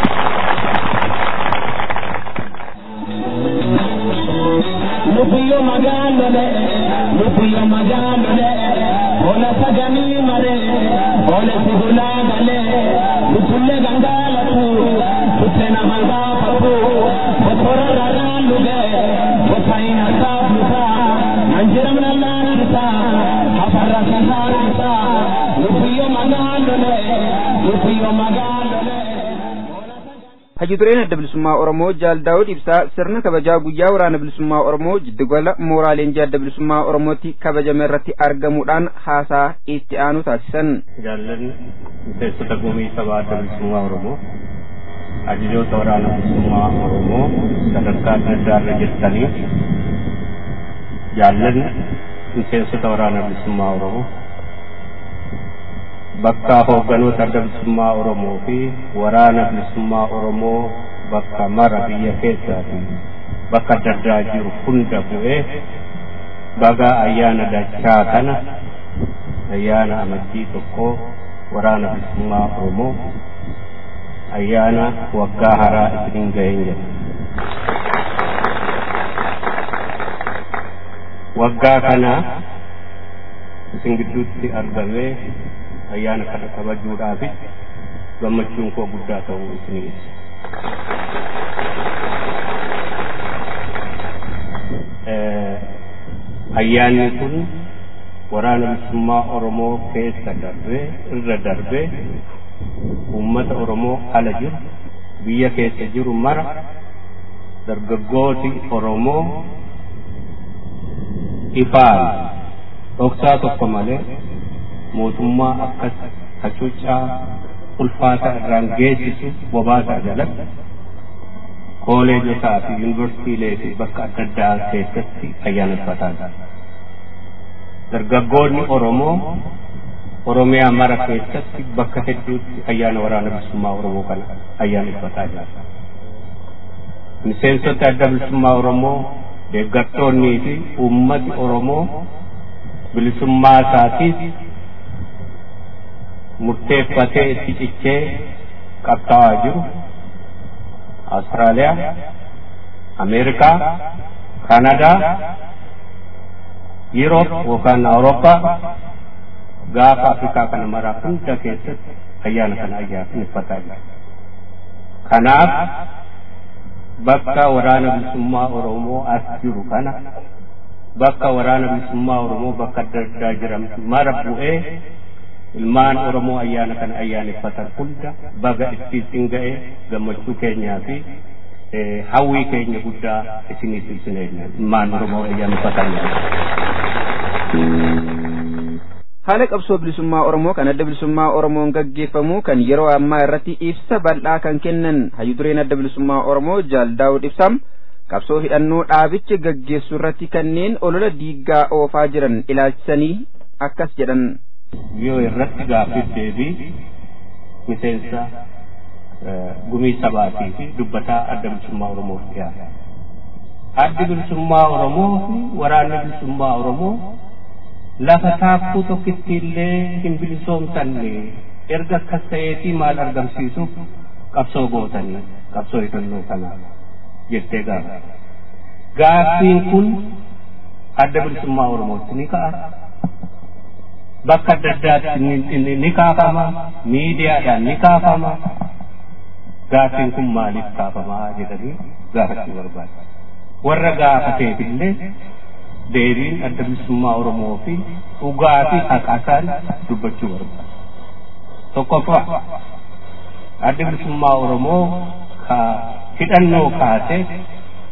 Lubiyo magaalole, lubiyo magaalole, ola saganii mare, ola sigulaa galee, lubulle gangaalatu, buttena hangaa fagu, bokora raraan luge, botaina saafuta, nanjiram lallaanisa, afarra sasaarisa, lubiyo magaalole, lubiyo magaalole. Haji dureen adda bilisummaa Oromoo Jaal Daawud Ibsaa sirna kabajaa guyyaa waraana bilisummaa Oromoo jiddugala mooraa leenjii adda bilisummaa Oromootti kabajame irratti argamuudhaan haasaa itti aanu taasisan. Jaallan miseensota gumii sabaa adda bilisummaa Oromoo ajajoota waraana bilisummaa Oromoo sadarkaa adda addaa irra jirtanii jaallan miseensota waraana bilisummaa Oromoo bakka hoogganoota adda bilisummaa Oromoo fi waraana bilisummaa Oromoo bakka mara biyya keessaa fi bakka adda addaa jiru hunda bu'ee baga ayyaana dachaa kana ayyaana amajjii tokko waraana bilisummaa Oromoo ayyaana waggaa haaraa isiniin gaheen jedha. Waggaa kana isin gidduutti argamee ayyaana kana kabajuudhaaf gammachuun koo guddaa ta'uu isinii ibsa. Ayyaanni kun waraana bilisummaa Oromoo keessa darbee irra darbee uummata Oromoo ala jiru biyya keessa jiru mara dargaggooti Oromoo ifaan dhoksaa tokko malee mootummaa akkas hacuuccaa ulfaataa irraan geessisu bobaasaa jalatti kooleejotaa fi yuunivarsiitiilee fi bakka adda addaa keessatti ayyaaneffataa jira. Dargaggoonni Oromoo Oromiyaa mara keessatti bakka hedduutti ayyaana waraana bilisummaa Oromoo kana ayyaaneffataa jira. Miseensota adda bilisummaa Oromoo deeggartoonnii fi uummati Oromoo bilisummaa isaatiif murteeffatee itti cichee qabsaa'aa jiru Awustiraaliyaa, Ameerikaa, Kanadaa, Yuroop yookaan Awurooppaa gaafa Afrikaa kana maraa hunda keessatti ayyaana kana ayyaaneffataa jira. Kanaaf bakka waraana bilisummaa Oromoo as jiru kana bakka waraana bilisummaa Oromoo bakka adda addaa jiran mara bu'ee ilmaan Oromoo ayyaana kana ayyaaneffatan hunda baga isin ga'e gammachuu keenyaa fi hawwii keenya guddaa isiniif ibsineenya ilmaan Oromoo ayyaaneffatan. Haala qabsoo bilisummaa Oromoo kan adda bilisummaa Oromoon gaggeeffamu kan yeroo ammaa irratti ibsa bal'aa kan kennan hayyu dureen adda bilisummaa Oromoo Jaal Daawud Ibsaam qabsoo hidhannoo dhaabichi gaggeessu irratti kanneen olola diiggaa oofaa jiran ilaalchisanii akkas jedhan. yoo irratti gaaffiif deebii miseensa gumii sabaatii fi dubbataa adda bilisummaa Oromoof dhiyaata. Addi bilisummaa Oromoo fi waraanni bilisummaa Oromoo lafa taakkuu tokkitti illee hin bilisoomsanne erga akkas ta'eetii maal argamsiisuuf qabsoo gootanii qabsoo hidhannoo kana jettee gaafa. Gaaffiin kun adda bilisummaa Oromootti ni ka'a. bakka adda addaatti ni kaafama miidiyaadhaan ni kaafama gaaffiin kun maaliif kaafama jedhanii gaafachuu barbaada warra gaafateef illee deebiin adda bilisummaa oromoo fi dhugaa fi haqasaan dubbachuu barbaada tokkoffaa adda bilisummaa oromoo ka hidhannoo kaasee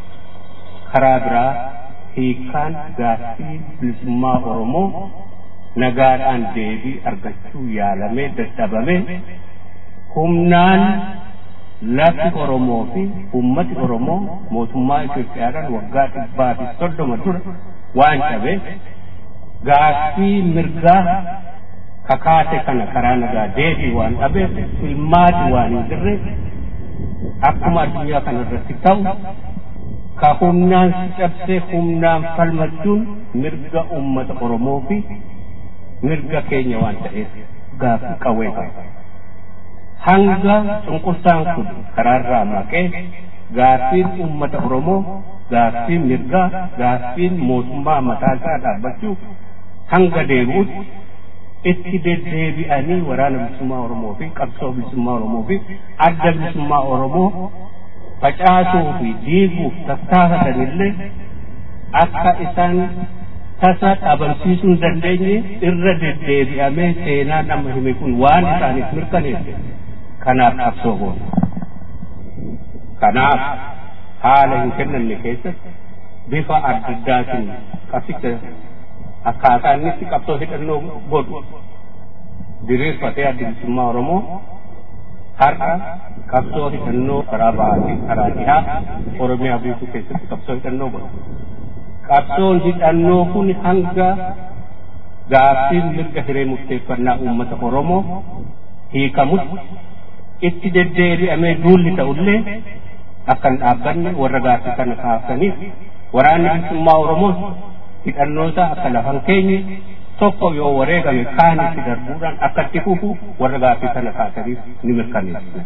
karaa biraa hiikkaan gaaffii bilisummaa oromoo nagaadhaan deebii argachuu yaalamee dadhabame humnaan lafti Oromoo fi ummati Oromoo mootummaa Itoophiyaadhaan waggaa dhibbaa fi soddoma dura waan cabeef gaaffii mirgaa kakaate kana karaa nagaa deebii waan dhabeef filmaati waan hin jirre akkuma addunyaa kana irratti ta'u ka humnaan si cabsee humnaan falmachuun mirga ummata Oromoo fi mirga keenya waan ta'eef gaaffii qawwee qaba. Hanga cunqursaan kun karaarraa maqee gaaffiin ummata Oromoo gaaffiin mirgaa gaaffiin mootummaa mataasaa dhaabbachuu hanga deebi'utti itti deddeebi'anii waraana bilisummaa Oromoo fi qabsoo bilisummaa Oromoo fi adda bilisummaa Oromoo facaasuu fi diiguuf tattaafatanillee akka isaan tasa dhabamsiisuu hin dandeenye irra deddeebi'amee seenaan amma hime kun waan isaaniif mirkaneesse kanaaf qabsoo goona. Kanaaf haala hin kennamne keessatti bifa adda addaatiin qabsicha akkaataa inni itti qabsoo hidhannoo godhu diriirfatee adda bilisummaa Oromoo har'a qabsoo hidhannoo karaa bahaatiin karaa dhihaa Oromiyaa guutuu keessatti qabsoo hidhannoo godhu. Qabsoon hidhannoo kun hanga gaaffiin mirga hiree murteeffannaa uummata Oromoo hiikamutti itti deddeebi'amee duulli ta'ullee akka hin dhaabbanne warra gaaffii kana kaasaniif waraanni bilisummaa Oromoos hidhannoota akka lafan keenye tokko yoo wareegame kaanitti darbuudhaan akka itti fufu warra gaaffii kana kaasaniif ni mirkaneessa.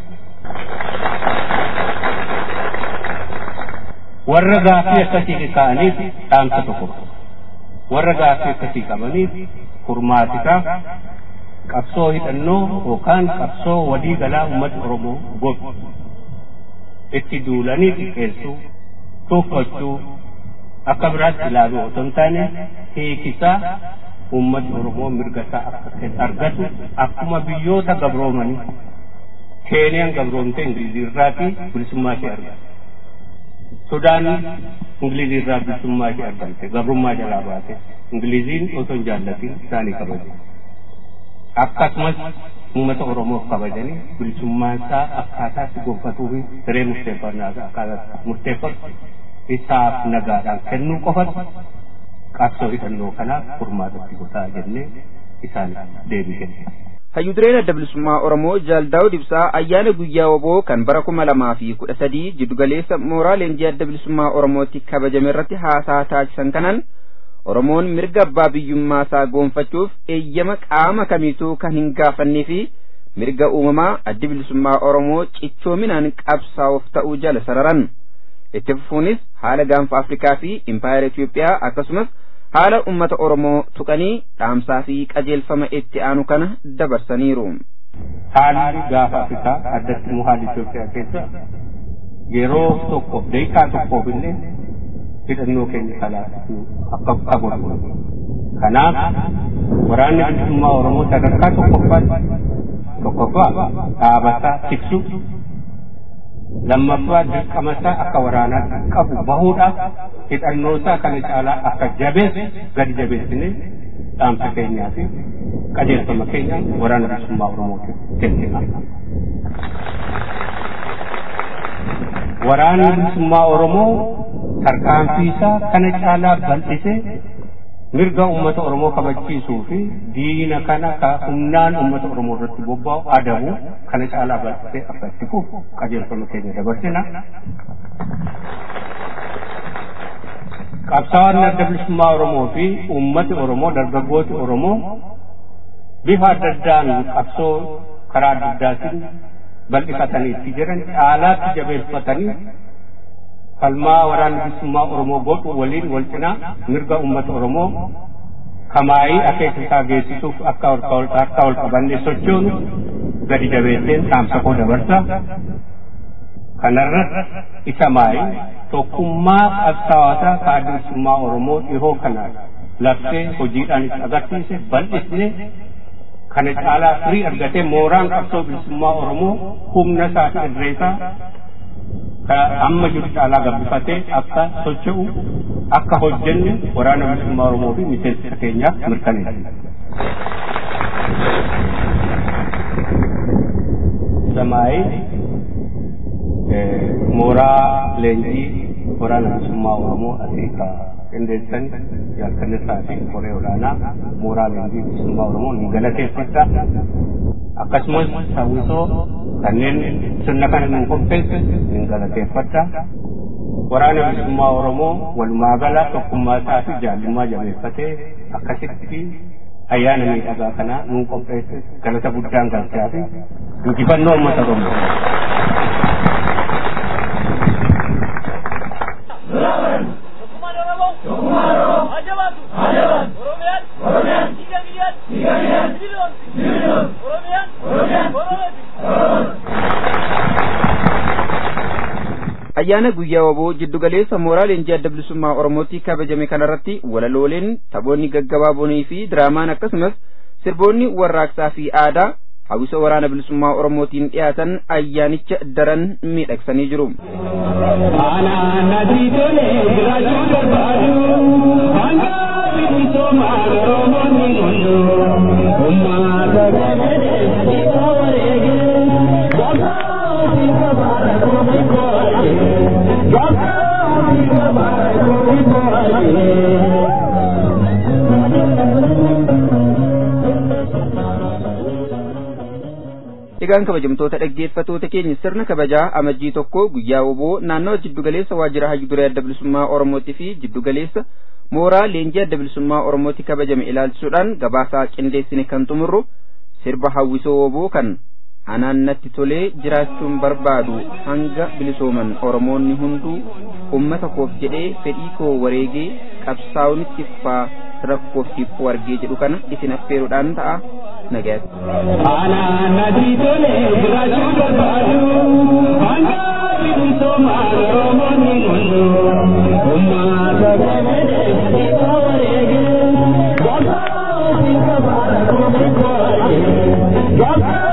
Warra gaaffii akkasii ka'aniif dhaamsa tokko warra gaaffii akkasii qabaniif furmaatisaa qabsoo hidhannoo yookaan qabsoo walii galaa uummata Oromoo godhu itti duulanii xiqqeessuu tuuffachuu akka biraatti ilaaluu otoo hin taane hiikisaa uummati Oromoo mirga isaa akka argatu akkuma biyyoota gabroomanii Keeniyaan gabroomte Ingilizii irraatii bilisummaa ishee argate. Sudaan Ingilizii irraa bilisummaa ishee argamte gabrummaa jalaa baate Ingiliziin osoo hin jaallatin isaanii kabaje. Akkasumas uummata Oromoof kabajanii bilisummaa isaa akkaataatti gonfatuu fi hiree murteeffannaa akkaataatti murteeffatu isaaf nagaadhaan kennuu qofatu qabsoo hidhannoo kanaaf furmaatatti gotaa jennee isaaniif deebii kenne. Hayyudureen adda bilisummaa Oromoo Jaaldaawud Ibsaa ayyaana guyyaa woboo kan bara kuma lamaa fi kudha sadii jiddugaleessa mooraa leenjii adda bilisummaa Oromootti kabajame irratti haasaa taasisan kanaan Oromoon mirga abbaa biyyummaa isaa goonfachuuf eeyyama qaama kamiituu kan hin gaafannee fi mirga uumamaa addi bilisummaa Oromoo cichoominaan qabsaa'uuf ta'uu jala sararan. Itti fufuunis haala gaanfa Afrikaa fi impaayera Itoophiyaa akkasumas haala ummata Oromoo tuqanii dhaamsaa fi qajeelfama itti aanu kana dabarsaniiru. Haalli gaafa Afrikaa addatti immoo haalli Itoophiyaa keessa yeroo tokkoof daqiiqaa tokkoof illee hidhannoo keenya kalaatu akka qabu. Kanaaf waraanni bilisummaa Oromoo sadarkaa tokkoffaatti tokkoffaa dhaabataa tiksuu lammaffaa dirqamasaa akka waraanaatti qabu bahuudhaaf hidhannoosaa kana caalaa akka jabeessu gadi jabeessine dhaamsa keenyaa fi qajeelfama keenya waraana bilisummaa Oromootiif kennina. Waraanni bilisummaa Oromoo tarkaanfiisaa kana caalaa bal'isee mirga ummata Oromoo kabachiisuu fi diina kana ka humnaan ummata Oromoo irratti bobba'u adabu kana caalaa bal'isee akka itti fufu qajeelfama keenya dabarsina. Qabsaa'onni adda bilisummaa Oromoo fi ummati Oromoo dargaggooti Oromoo bifa adda addaan qabsoo karaa adda addaatiin bal'ifatanii itti jiran caalaatti jabeeffatanii falmaa waraana bilisummaa Oromoo godhu waliin wal cinaa mirga uummata Oromoo kamaayii akeeka isaa geessisuuf akka harka ol qabannee sochoonu gadi jabeesseen dhaamsa koo dabarsa. Kanarratti isa maayii tokkummaa qabsaa'otaa ka adda bilisummaa Oromoo dhihoo kanaan labsee hojiidhaan itti agarsiise bal'isne kana caalaa firii argatee mooraan qabsoo bilisummaa Oromoo humna isaa fi irreesaa amma jiru caalaa gabbifatee akka socho'u akka hojjennu waraana bilisummaa Oromoo fi miseensa keenyaaf mirkaneessa. ሰማይ mooraa leenjii waraana bilisummaa oromoo asii ka qindeessan jaalkannisaa fi koree olaanaa mooraa leenjii bilisummaa oromoo ni galateeffadha akkasumas sawwisoo kanneen sirna kana nu qopheesse ni galateeffadha waraana bilisummaa oromoo walumaa gala tokkummaa isaa fi jaallummaa jabeeffatee akkasitti ayyaana miidhagaa kana nu qopheesse galata guddaan galchaa fi injifannoo uummata oromoo. ayyaana guyyaa waboo jiddugaleessa mooraa leenjii adda bilisummaa oromootti kabajame kanarratti walalooleen taphoonni gaggabaaboonii fi diraamaan akkasumas sirboonni warraaqsaa fi aadaa hawwisa waraana bilisummaa oromootiin dhiyaatan ayyaanicha daran miidhagsanii jiru. Egaan kabajamtoota dhaggeeffatoota keenya sirna kabajaa amajjii tokko guyyaa woboo naannawa jiddugaleessa waajjira hayyu duree adda bilisummaa Oromootii fi jiddugaleessa mooraa leenjii adda bilisummaa Oromootti kabajame ilaalchisuudhaan gabaasaa qindeessine kan xumurru sirba hawwisoo woboo kan anaan natti tolee jiraachuun barbaadu hanga bilisooman Oromoonni hunduu ummata koof jedhee fedhii koo wareegee qabsaa'unitti faa rakkoof dhiphuu argee jedhu kana isin affeeruudhaan ta'a nagaatti. Anaan natti tolee jiraachuu barbaadu hanga bilisooman Oromoonni hunduu ummata koof jedhee fedhii koo wareegee qabsaa'unitti faa rakkoof dhiphuu argee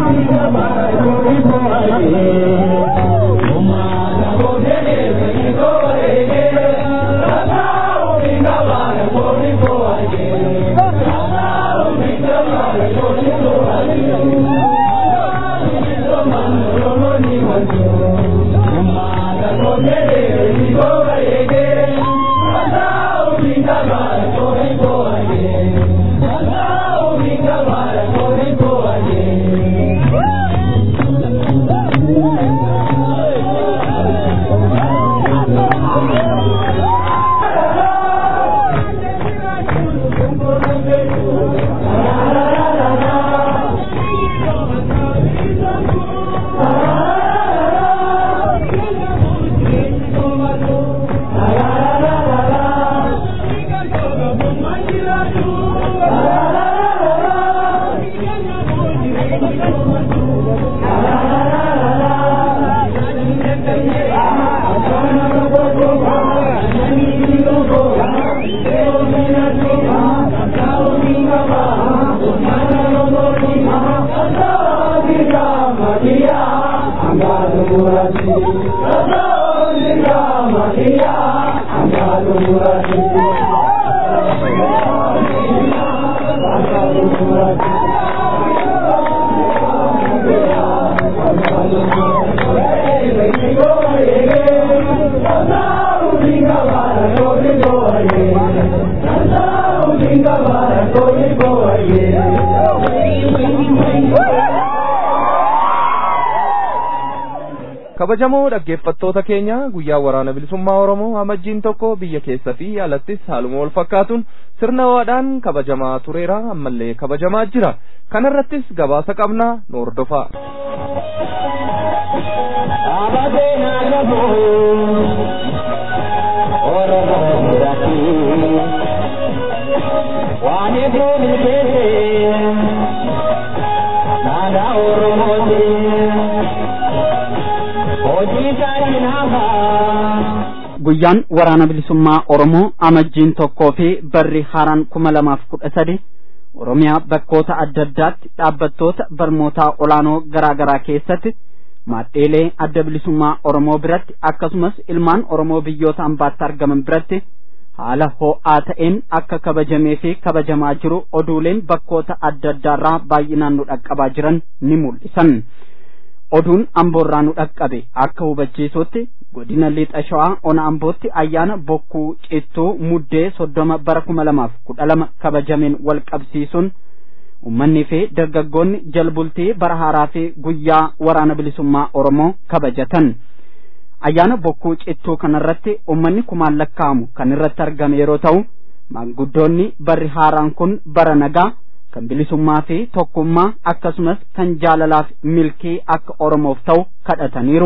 kabajamoo dhaggeeffattoota keenya guyyaa waraana bilisummaa oromoo amajjiin tokko biyya keessa fi alattis haaluma wal fakkaatuun sirna waadhaan kabajamaa tureera ammallee kabajamaa jira kanarrattis gabaasa qabnaa nu hordofaa. waan eeguu milkeessee naannaa oromootiin. guyyaan waraana bilisummaa oromoo amajjiin tokkoo fi barri haaraan kuma lamaaf kudha sadi oromiyaa bakkoota adda addaatti dhaabbattoota barnootaa olaanoo garaa garaa keessatti maadheelee adda bilisummaa oromoo biratti akkasumas ilmaan oromoo biyyoota ambaatti argaman biratti haala ho'aa ta'een akka kabajamee fi kabajamaa jiru oduuleen bakkoota adda addaarraa baay'inaan nu dhaqqabaa jiran ni mul'isan. Oduun amboorraa nu dhaqqabe akka hubachiisutti godina lixa shawaa ona ambootti ayyaana bokkuu cittuu muddee soddoma bara kuma lamaaf kudha lama kabajameen wal qabsiisuun ummanni fi dargaggoonni jalbultii bara haaraa fi guyyaa waraana bilisummaa oromoo kabajatan ayyaana bokkuu cittuu kanarratti ummanni kumaan lakkaa'amu kan irratti argame yeroo ta'u maanguddoonni barri haaraan kun bara nagaa kan bilisummaa fi tokkummaa akkasumas kan jaalalaaf milkii akka oromoof ta'u kadhataniiru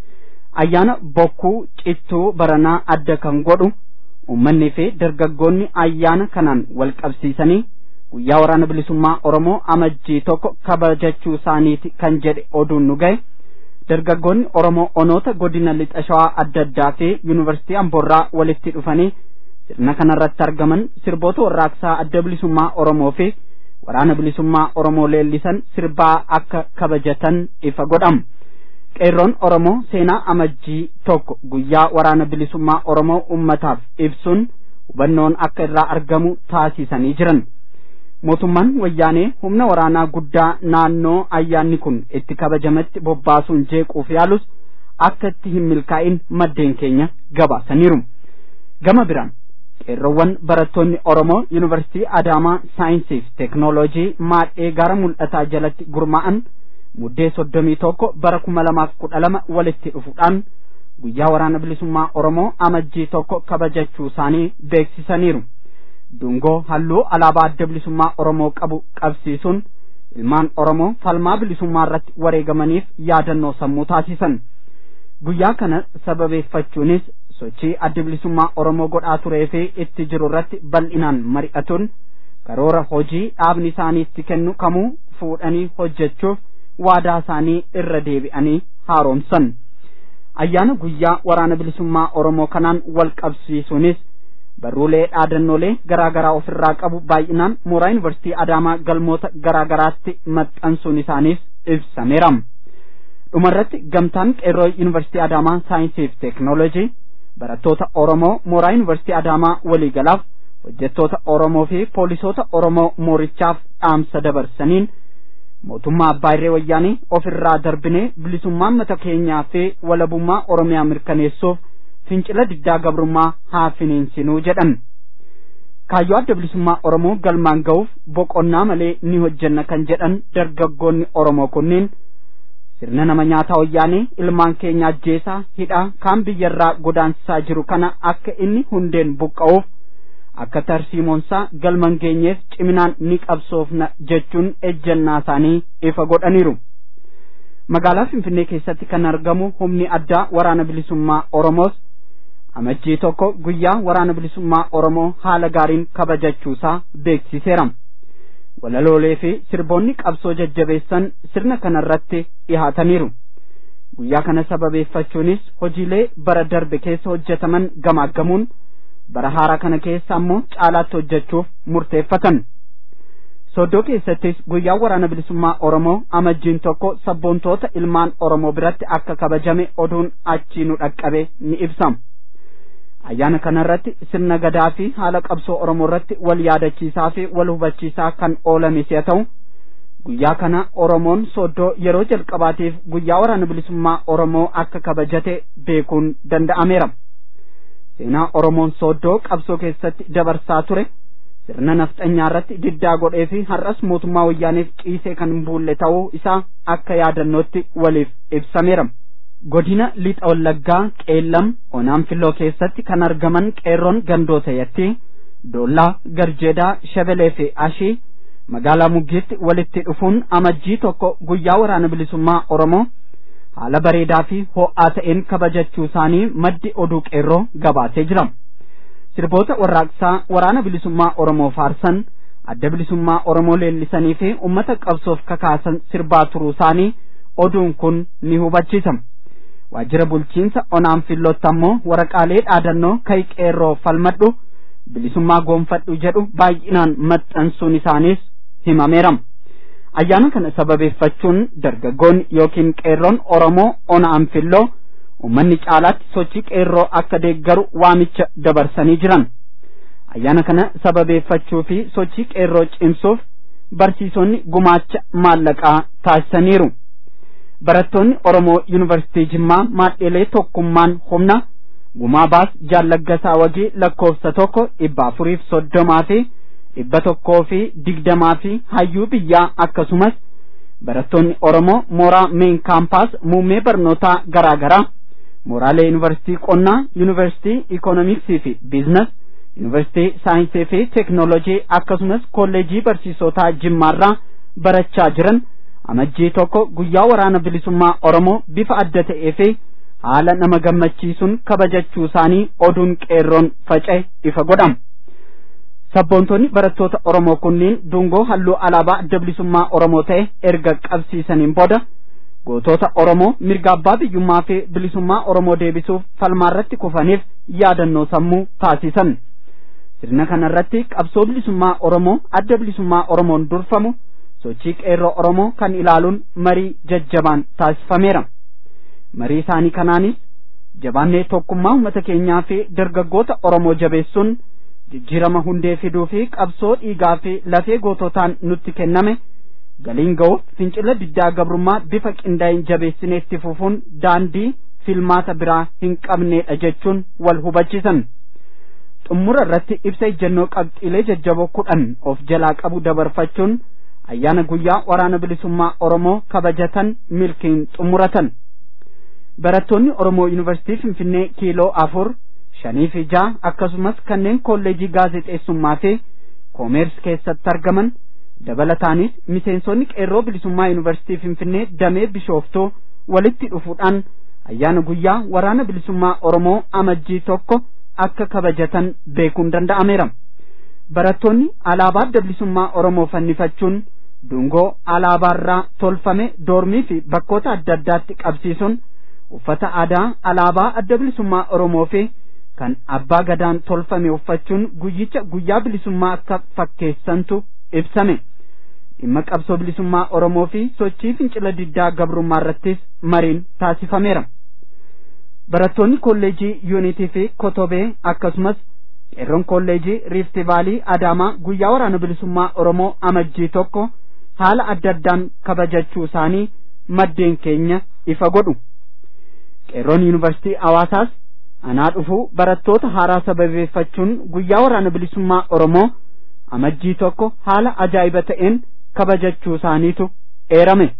ayyaana bokkuu cittuu baranaa adda kan godhu ummanni fi dargaggoonni ayyaana kanaan wal qabsiisanii guyyaa waraana bilisummaa oromoo amajjii tokko kabajachuu isaaniiti kan jedhe oduun nu ga'e dargaggoonni oromoo onoota godina lixa shawaa adda addaa fi yuunivarsiitii amboorraa walitti dhufanii sirna kanarratti argaman sirboota warraaqsaa adda bilisummaa oromoo fi waraana bilisummaa oromoo leellisan sirbaa akka kabajatan ifa godhama qeerroon oromoo seenaa amajjii tokko guyyaa waraana bilisummaa oromoo ummataaf ibsuun hubannoon akka irraa argamu taasisanii jiran mootummaan wayyaanee humna waraanaa guddaa naannoo ayyaanni kun itti kabajametti bobbaasuun jeequuf yaalus akka itti hin milkaa'in maddeen keenya gabaasaniiru gama biraan qeerroowwan barattoonni oromoo yuunivarsiitii adaamaa saayinsii fi teeknooloojii maadhee gara mul'ataa jalatti gurmaa'an muddee soddomii tokko bara kuma lamaaf kudha lama walitti dhufuudhaan guyyaa waraana bilisummaa oromoo amajjii tokko kabajachuu isaanii beeksisaniiru dungoo halluu alaabaa adda bilisummaa oromoo qabu qabsiisuun ilmaan oromoo falmaa bilisummaa irratti wareegamaniif yaadannoo sammuu taasisan guyyaa kana sababeeffachuunis sochii adda bilisummaa oromoo godhaa turee fi itti jiru irratti bal'inaan mari'atuun karoora hojii dhaabni isaanii itti kennu kamuu fuudhanii hojjechuuf waadaa isaanii irra deebi'anii haaromsan ayyaana guyyaa waraana bilisummaa oromoo kanaan wal qabsiisuunis barruulee dhaadannoolee garaa garaa ofirraa qabu baay'inaan mooraa yuunivarsiitii adaamaa galmoota garaa garaatti maxxansuun isaaniis ibsameera dhumarratti gamtaan qeerroo yuunivarsiitii adaamaa saayinsii fi teeknooloojii barattoota oromoo mooraa yuunivarsiitii adaamaa waliigalaaf hojjettoota oromoo fi poolisoota oromoo moorichaaf dhaamsa dabarsaniin mootummaa abbaa irree wayyaanii ofirraa darbinee bilisummaa mata keenyaa fi walabummaa oromiyaa mirkaneessuuf fincila diddaa gabrummaa haa finiinsinuu jedhan kaayyoo adda bilisummaa oromoo galmaan ga'uuf boqonnaa malee ni hojjenna kan jedhan dargaggoonni oromoo kunneen sirna nama nyaataa wayyaanee ilmaan keenya ajjeesaa hidhaa kaan biyyarraa godaansisaa jiru kana akka inni hundeen buqqa'uuf akka tarsiimoonsaa galman geenyeef ciminaan ni qabsoofna jechuun ejjennaa isaanii ifa godhaniiru magaalaa finfinnee keessatti kan argamu humni addaa waraana bilisummaa oromoos amajjii tokko guyyaa waraana bilisummaa oromoo haala gaariin kabajachuusaa beeksiseera walaloolee fi sirboonni qabsoo jajjabeessan sirna kanarratti dhihaataniiru guyyaa kana sababeeffachuunis hojiilee bara darbe keessa hojjetaman gamaaggamuun bara haaraa kana keessa ammoo caalaatti hojjechuuf murteeffatan soddoo keessattis guyyaa waraana bilisummaa oromoo amajjiin tokko sabboontoota ilmaan oromoo biratti akka kabajame oduun achii nu dhaqqabe ni ibsama ayyaana kanarratti sirna gadaa fi haala qabsoo oromoo irratti wal yaadachiisaa fi wal hubachiisaa kan oolames yoo ta'u guyyaa kana oromoon soddoo yeroo jalqabaatiif guyyaa waraana bilisummaa oromoo akka kabajate beekuun danda'ameera seenaa oromoon sooddoo qabsoo keessatti dabarsaa ture sirna nafxanyaa irratti diddaa godhee fi har'as mootummaa wayyaaneef ciisee kan hin buulle ta'uu isaa akka yaadannootti waliif ibsameera. godina lixa wallaggaa qeellam onaan filloo keessatti kan argaman qeerroon gandoota yatti doollaa garjeedaa shabelee fi ashii magaalaa muggiitti walitti dhufuun amajjii tokko guyyaa waraana bilisummaa oromoo haala bareedaa fi ho'aa ta'een kabajachuu isaanii maddi oduu qeerroo gabaasee jira sirboota warraaqsaa waraana bilisummaa oromoo faarsan adda bilisummaa oromoo leellisanii fi ummata qabsoof kakaasan sirbaa turuu isaanii oduun kun ni hubachiisa waajjira bulchiinsa onaan fillootti ammoo waraqaalee dhaadannoo kai qeerroo falmadhu bilisummaa goonfadhu jedhu baay'inaan maxxansuun isaaniis himameera ayyaana kana sababeeffachuun dargaggoonni yookiin qeerroon oromoo onaan filloo ummanni caalaatti sochii qeerroo akka deeggaru waamicha dabarsanii jiran ayyaana kana sababeeffachuu fi sochii qeerroo cimsuuf barsiisonni gumaacha maallaqaa taasisaniiru barattoonni oromoo yuunivarsiitii jimmaa maadheelee tokkummaan humna gumaa baas jaallaggasaa wagii lakkoofsa tokko dhibba afuriif soddomaa fi dhibba tokkoo fi digdamaa fi hayyuu biyyaa akkasumas barattoonni oromoo mooraa meen kaampaas muummee barnootaa garaa garaa mooraalee yuunivarsiitii qonnaa yuunivarsiitii ikoonomiksii fi biizines yuunivarsiitii saayinsii fi teeknoolojii akkasumas kolleejii barsiisotaa jimmaarraa barachaa jiran amajjii tokko guyyaa waraana bilisummaa oromoo bifa adda ta'ee fi haala nama gammachiisuun kabajachuu isaanii oduun qeerroon faca'e ifa godhama. Sabboontonni barattoota Oromoo kunniin dungoo halluu alaabaa adda bilisummaa Oromoo ta'e erga qabsiisaniin booda gootota Oromoo mirga abbaa biyyummaa fi bilisummaa Oromoo deebisuuf falmaarratti kufaniif yaadannoo sammuu taasisan. Sirna kanarratti qabsoo bilisummaa Oromoo adda bilisummaa Oromoon durfamu sochii qeerroo Oromoo kan ilaaluun marii jajjabaan taasifameera. Marii isaanii kanaanis jabaannee tokkummaa uummata keenyaa fi dargaggoota Oromoo jabeessuun jijjiirama hundee fiduu fi qabsoo dhiigaa fi lafee goototaan nutti kenname galiin ga'uuf fincila diddaa gabrummaa bifa qindaa'in jabeessinee itti fufuun daandii filmaata biraa hin qabneedha jechuun wal hubachiisan. Xumura irratti ibsa ejjennoo qabxiilee jajjaboo kudhan of jalaa qabu dabarfachuun ayyaana guyyaa waraana bilisummaa Oromoo kabajatan milkiin xumuratan. Barattoonni Oromoo Yuunivarsiitii Finfinnee kiiloo afur shanii fi ja'a akkasumas kanneen kolleejii gaazexeessummaa fi koomeers keessatti argaman dabalataanis miseensonni qeerroo bilisummaa yuunivarsiitii Finfinnee damee bishooftuu walitti dhufuudhaan ayyaana guyyaa waraana bilisummaa Oromoo amajjii tokko akka kabajatan beekuun danda'ameera. Barattoonni alaabaa adda bilisummaa Oromoo fannifachuun dungoo alaabaarraa tolfame doormii fi bakkoota adda addaatti qabsiisuun uffata aadaa alaabaa adda bilisummaa Oromoo fi kan abbaa gadaan tolfame uffachuun guyyicha guyyaa bilisummaa akka fakkeessantu ibsame dhimma qabsoo bilisummaa Oromoo fi sochii fincila diddaa gabrummaa irrattis mariin taasifameera. Barattoonni kolleejii yuunitii fi kotobee akkasumas qeerroon kolleejii riifti vaalii adaamaa guyyaa waraana bilisummaa Oromoo amajjii tokko haala adda addaan kabajachuu isaanii maddeen keenya ifa godhu. Qeerroon yuunivarsiitii Hawaasaas anaa dhufuu barattoota haaraa sababeeffachuun guyyaa waraana bilisummaa Oromoo amajjii tokko haala ajaa'iba ta'een kabajachuu isaaniitu eerame.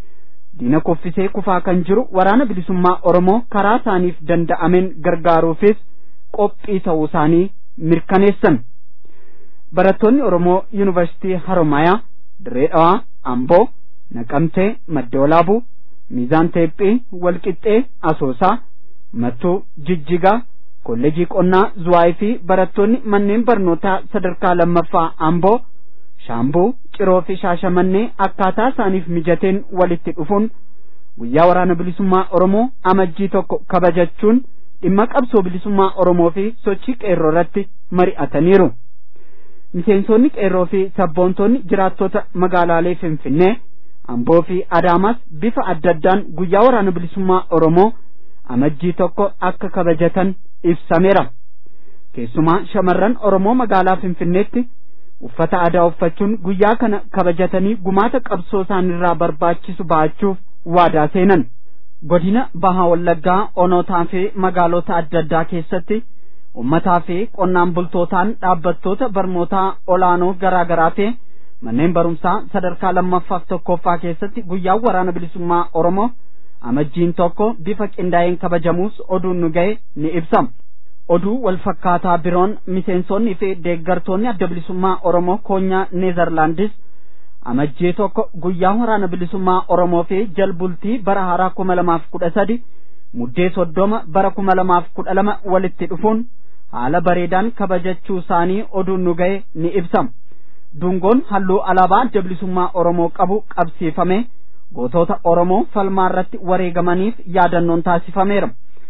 Diina kuffisee kufaa kan jiru waraana bilisummaa Oromoo karaa isaaniif danda'ameen gargaaruufis qophii ta'uu isaanii mirkaneessan. Barattoonni Oromoo Yuunivarsiitii Haromayaa, Dirree Dhawaa, Amboo, Naqamtee, Madda Walaabuu, Miizaan Teephii, Walqixxee, Asoosaa, Mattuu, Jijjigaa, Kolleejii Qonnaa, Zuwaayii fi barattoonni manneen barnootaa sadarkaa lammaffaa Amboo, Shaambuu, Ciroo fi Shaashamannee akkaataa isaaniif mijateen walitti dhufuun guyyaa waraana bilisummaa Oromoo amajjii tokko kabajachuun dhimma qabsoo bilisummaa Oromoo fi sochii qeerroo irratti mari'ataniiru. Miseensonni qeerroo fi sabboontonni jiraattota magaalaalee Finfinnee, Amboo fi Adaamaas bifa adda addaan guyyaa waraana bilisummaa Oromoo amajjii tokko akka kabajatan ibsameera. Keessumaa shamarran Oromoo magaalaa Finfinneetti uffata aadaa uffachuun guyyaa kana kabajatanii gumaata qabsoo isaanirraa barbaachisu ba'achuuf waadaa seenan. Godina Bahaa Wallaggaa onootaa fi magaalota adda addaa keessatti ummataa fi qonnaan bultootaan dhaabbattoota barnootaa olaanoo garaa garaa fi manneen barumsaa sadarkaa lammaffaaf tokkoffaa keessatti guyyaa waraana bilisummaa Oromoo amajjiin tokko bifa qindaa'een kabajamuus oduun nu ga'e ni ibsa. Oduu wal fakkaataa biroon miseensonnii fi deeggartoonni adda bilisummaa Oromoo koonyaa Neezerlaandis amajjii tokko guyyaa waraana bilisummaa Oromoo fi jalbultii bara haaraa kuma lamaaf kudha sadi muddee soddoma bara kuma lamaaf kudha lama walitti dhufuun haala bareedaan kabajachuu isaanii oduun nu ga'e ni ibsa. Dungoon halluu alaabaa adda bilisummaa Oromoo qabu qabsiifame gootota Oromoo falmaa irratti wareegamaniif yaadannoon taasifameera.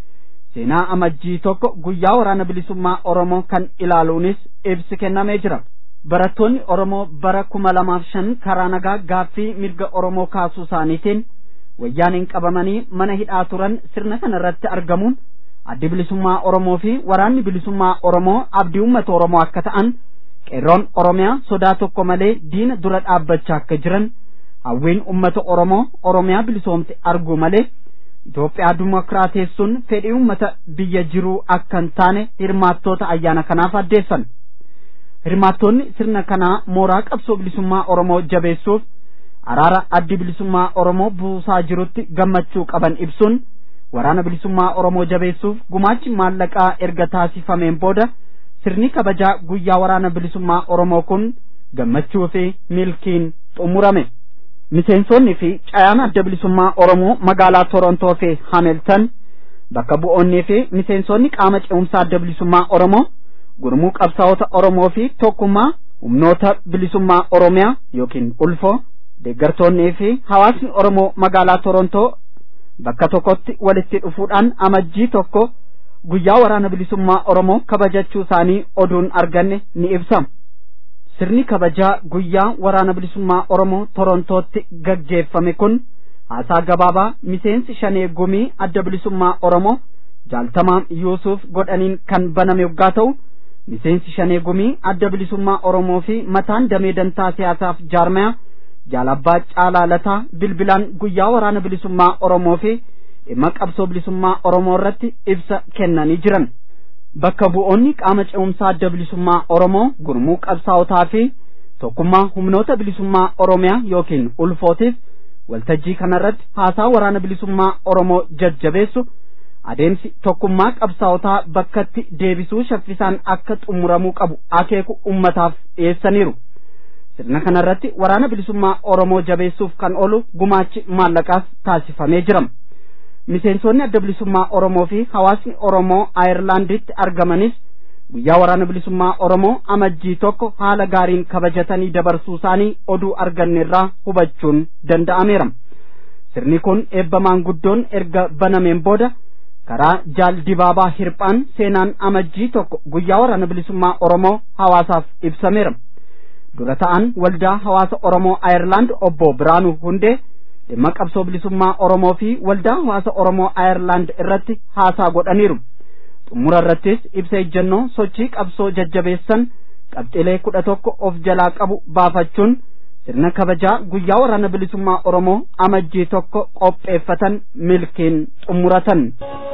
Seenaa amajjii tokko guyyaa waraana bilisummaa Oromoo kan ilaaluunis ibsi kennamee jira. Barattoonni Oromoo bara kuma lamaaf shan karaa nagaa gaaffii mirga Oromoo kaasuu isaaniitiin wayyaaniin qabamanii mana hidhaa turan sirna kana irratti argamuun addi bilisummaa Oromoo fi waraanni bilisummaa Oromoo abdii uummata Oromoo akka ta'an qeerroon Oromiyaa sodaa tokko malee diina dura dhaabbachaa akka jiran hawwiin uummata Oromoo Oromiyaa bilisoomte arguu malee Itoophiyaa dimokiraateessuun fedhii uummata biyya jiruu akka hin taane hirmaattoota ayyaana kanaaf addeessan. Hirmaattoonni sirna kanaa mooraa qabsoo bilisummaa Oromoo jabeessuuf araara addi bilisummaa Oromoo buusaa jirutti gammachuu qaban ibsuun waraana bilisummaa Oromoo jabeessuuf gumaachi maallaqaa erga taasifameen booda sirni kabajaa guyyaa waraana bilisummaa Oromoo kun gammachuu fi milkiin xumurame. Miseensonni fi cayaan adda bilisummaa Oromoo magaalaa Torontoo fi Hamelton bakka bu'oonnii fi miseensonni qaama ce'umsaa adda bilisummaa Oromoo gurmuu qabsaa'ota Oromoo fi tokkummaa humnoota bilisummaa Oromiyaa yookiin ulfoo deeggartoonnii fi hawaasni Oromoo magaalaa Torontoo bakka tokkotti walitti dhufuudhaan amajjii tokko guyyaa waraana bilisummaa Oromoo kabajachuu isaanii oduun arganne ni ibsa. Sirni kabajaa guyyaa waraana bilisummaa Oromoo Torontootti gaggeeffame kun haasaa gabaabaa miseensi shanee gumii adda bilisummaa Oromoo jaaltamaa Yuusuf godhaniin kan baname yoggaa ta'u miseensi shanee gumii adda bilisummaa Oromoo fi mataan damee dantaa siyaasaaf jaarmaya jaalabbaa caalaalataa bilbilaan guyyaa waraana bilisummaa Oromoo fi dhimma qabsoo bilisummaa Oromoo irratti ibsa kennanii jiran. Bakka bu'oonni qaama ce'umsaa adda bilisummaa Oromoo gurmuu qabsaa'otaa fi tokkummaa humnoota bilisummaa Oromiyaa yookiin ulfootiif waltajjii kanarratti haasaa waraana bilisummaa Oromoo jajjabeessu adeemsi tokkummaa qabsaa'otaa bakkatti deebisuu shaffisaan akka xumuramuu qabu akeeku ummataaf dhiyeessaniiru. Sirna kanarratti waraana bilisummaa Oromoo jabeessuuf kan oolu gumaachi maallaqaas taasifamee jira. Miseensonni adda bilisummaa Oromoo fi hawaasni Oromoo Ayirlaanditti argamanis guyyaa waraana bilisummaa Oromoo amajjii tokko haala gaariin kabajatanii dabarsuu isaanii oduu arganneerraa hubachuun danda'ameera. Sirni kun eebba maanguddoon erga banameen booda karaa jaal dibaabaa hirphaan seenaan amajjii tokko guyyaa waraana bilisummaa Oromoo hawaasaaf ibsameera. Dura ta'an waldaa hawaasa Oromoo Ayirlaand obbo Biraanuu Hundee dhimma qabsoo bilisummaa Oromoo fi waldaa hawaasa Oromoo Ayirlaand irratti haasaa godhaniiru. Xumura irrattis ibsa ejjennoo sochii qabsoo jajjabeessan qabxilee kudha tokko of jalaa qabu baafachuun sirna kabajaa guyyaa waraana bilisummaa Oromoo amajjii tokko qopheeffatan milkiin xumuratan.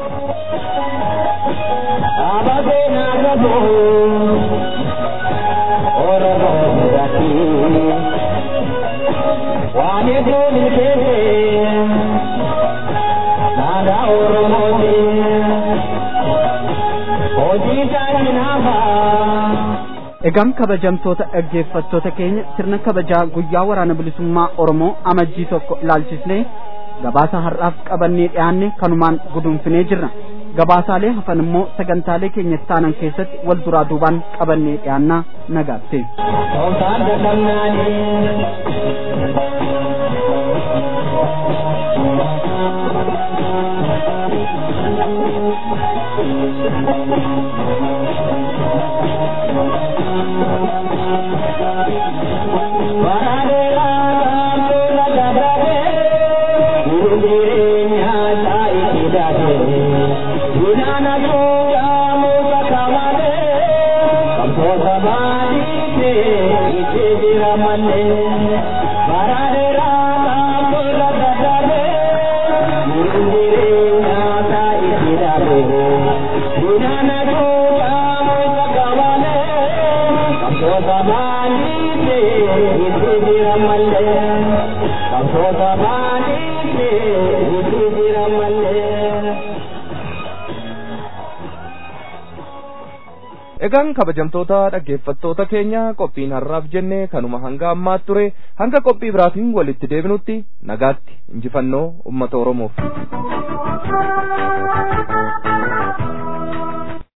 waan hedduun keesse aadaa Oromooti hojii isaanii naafaa. Egaan kabajamtoota dhaggeeffattoota keenya sirna kabajaa guyyaa waraana bilisummaa Oromoo amajjii tokko ilaalchisnee gabaasa har'aaf qabannee dhiyaanne kanumaan gudunfinee jirra. Gabaasaalee hafan immoo sagantaalee keenya taanan keessatti wal duraa duubaan qabannee dhiyaannaa nagaatti. Egaan kabajamtoota dhaggeeffattoota keenya qophiin har'aaf jenne kanuma hanga ammaatti ture hanga qophii biraatiin walitti deebinutti nagaatti injifannoo uummata Oromoof.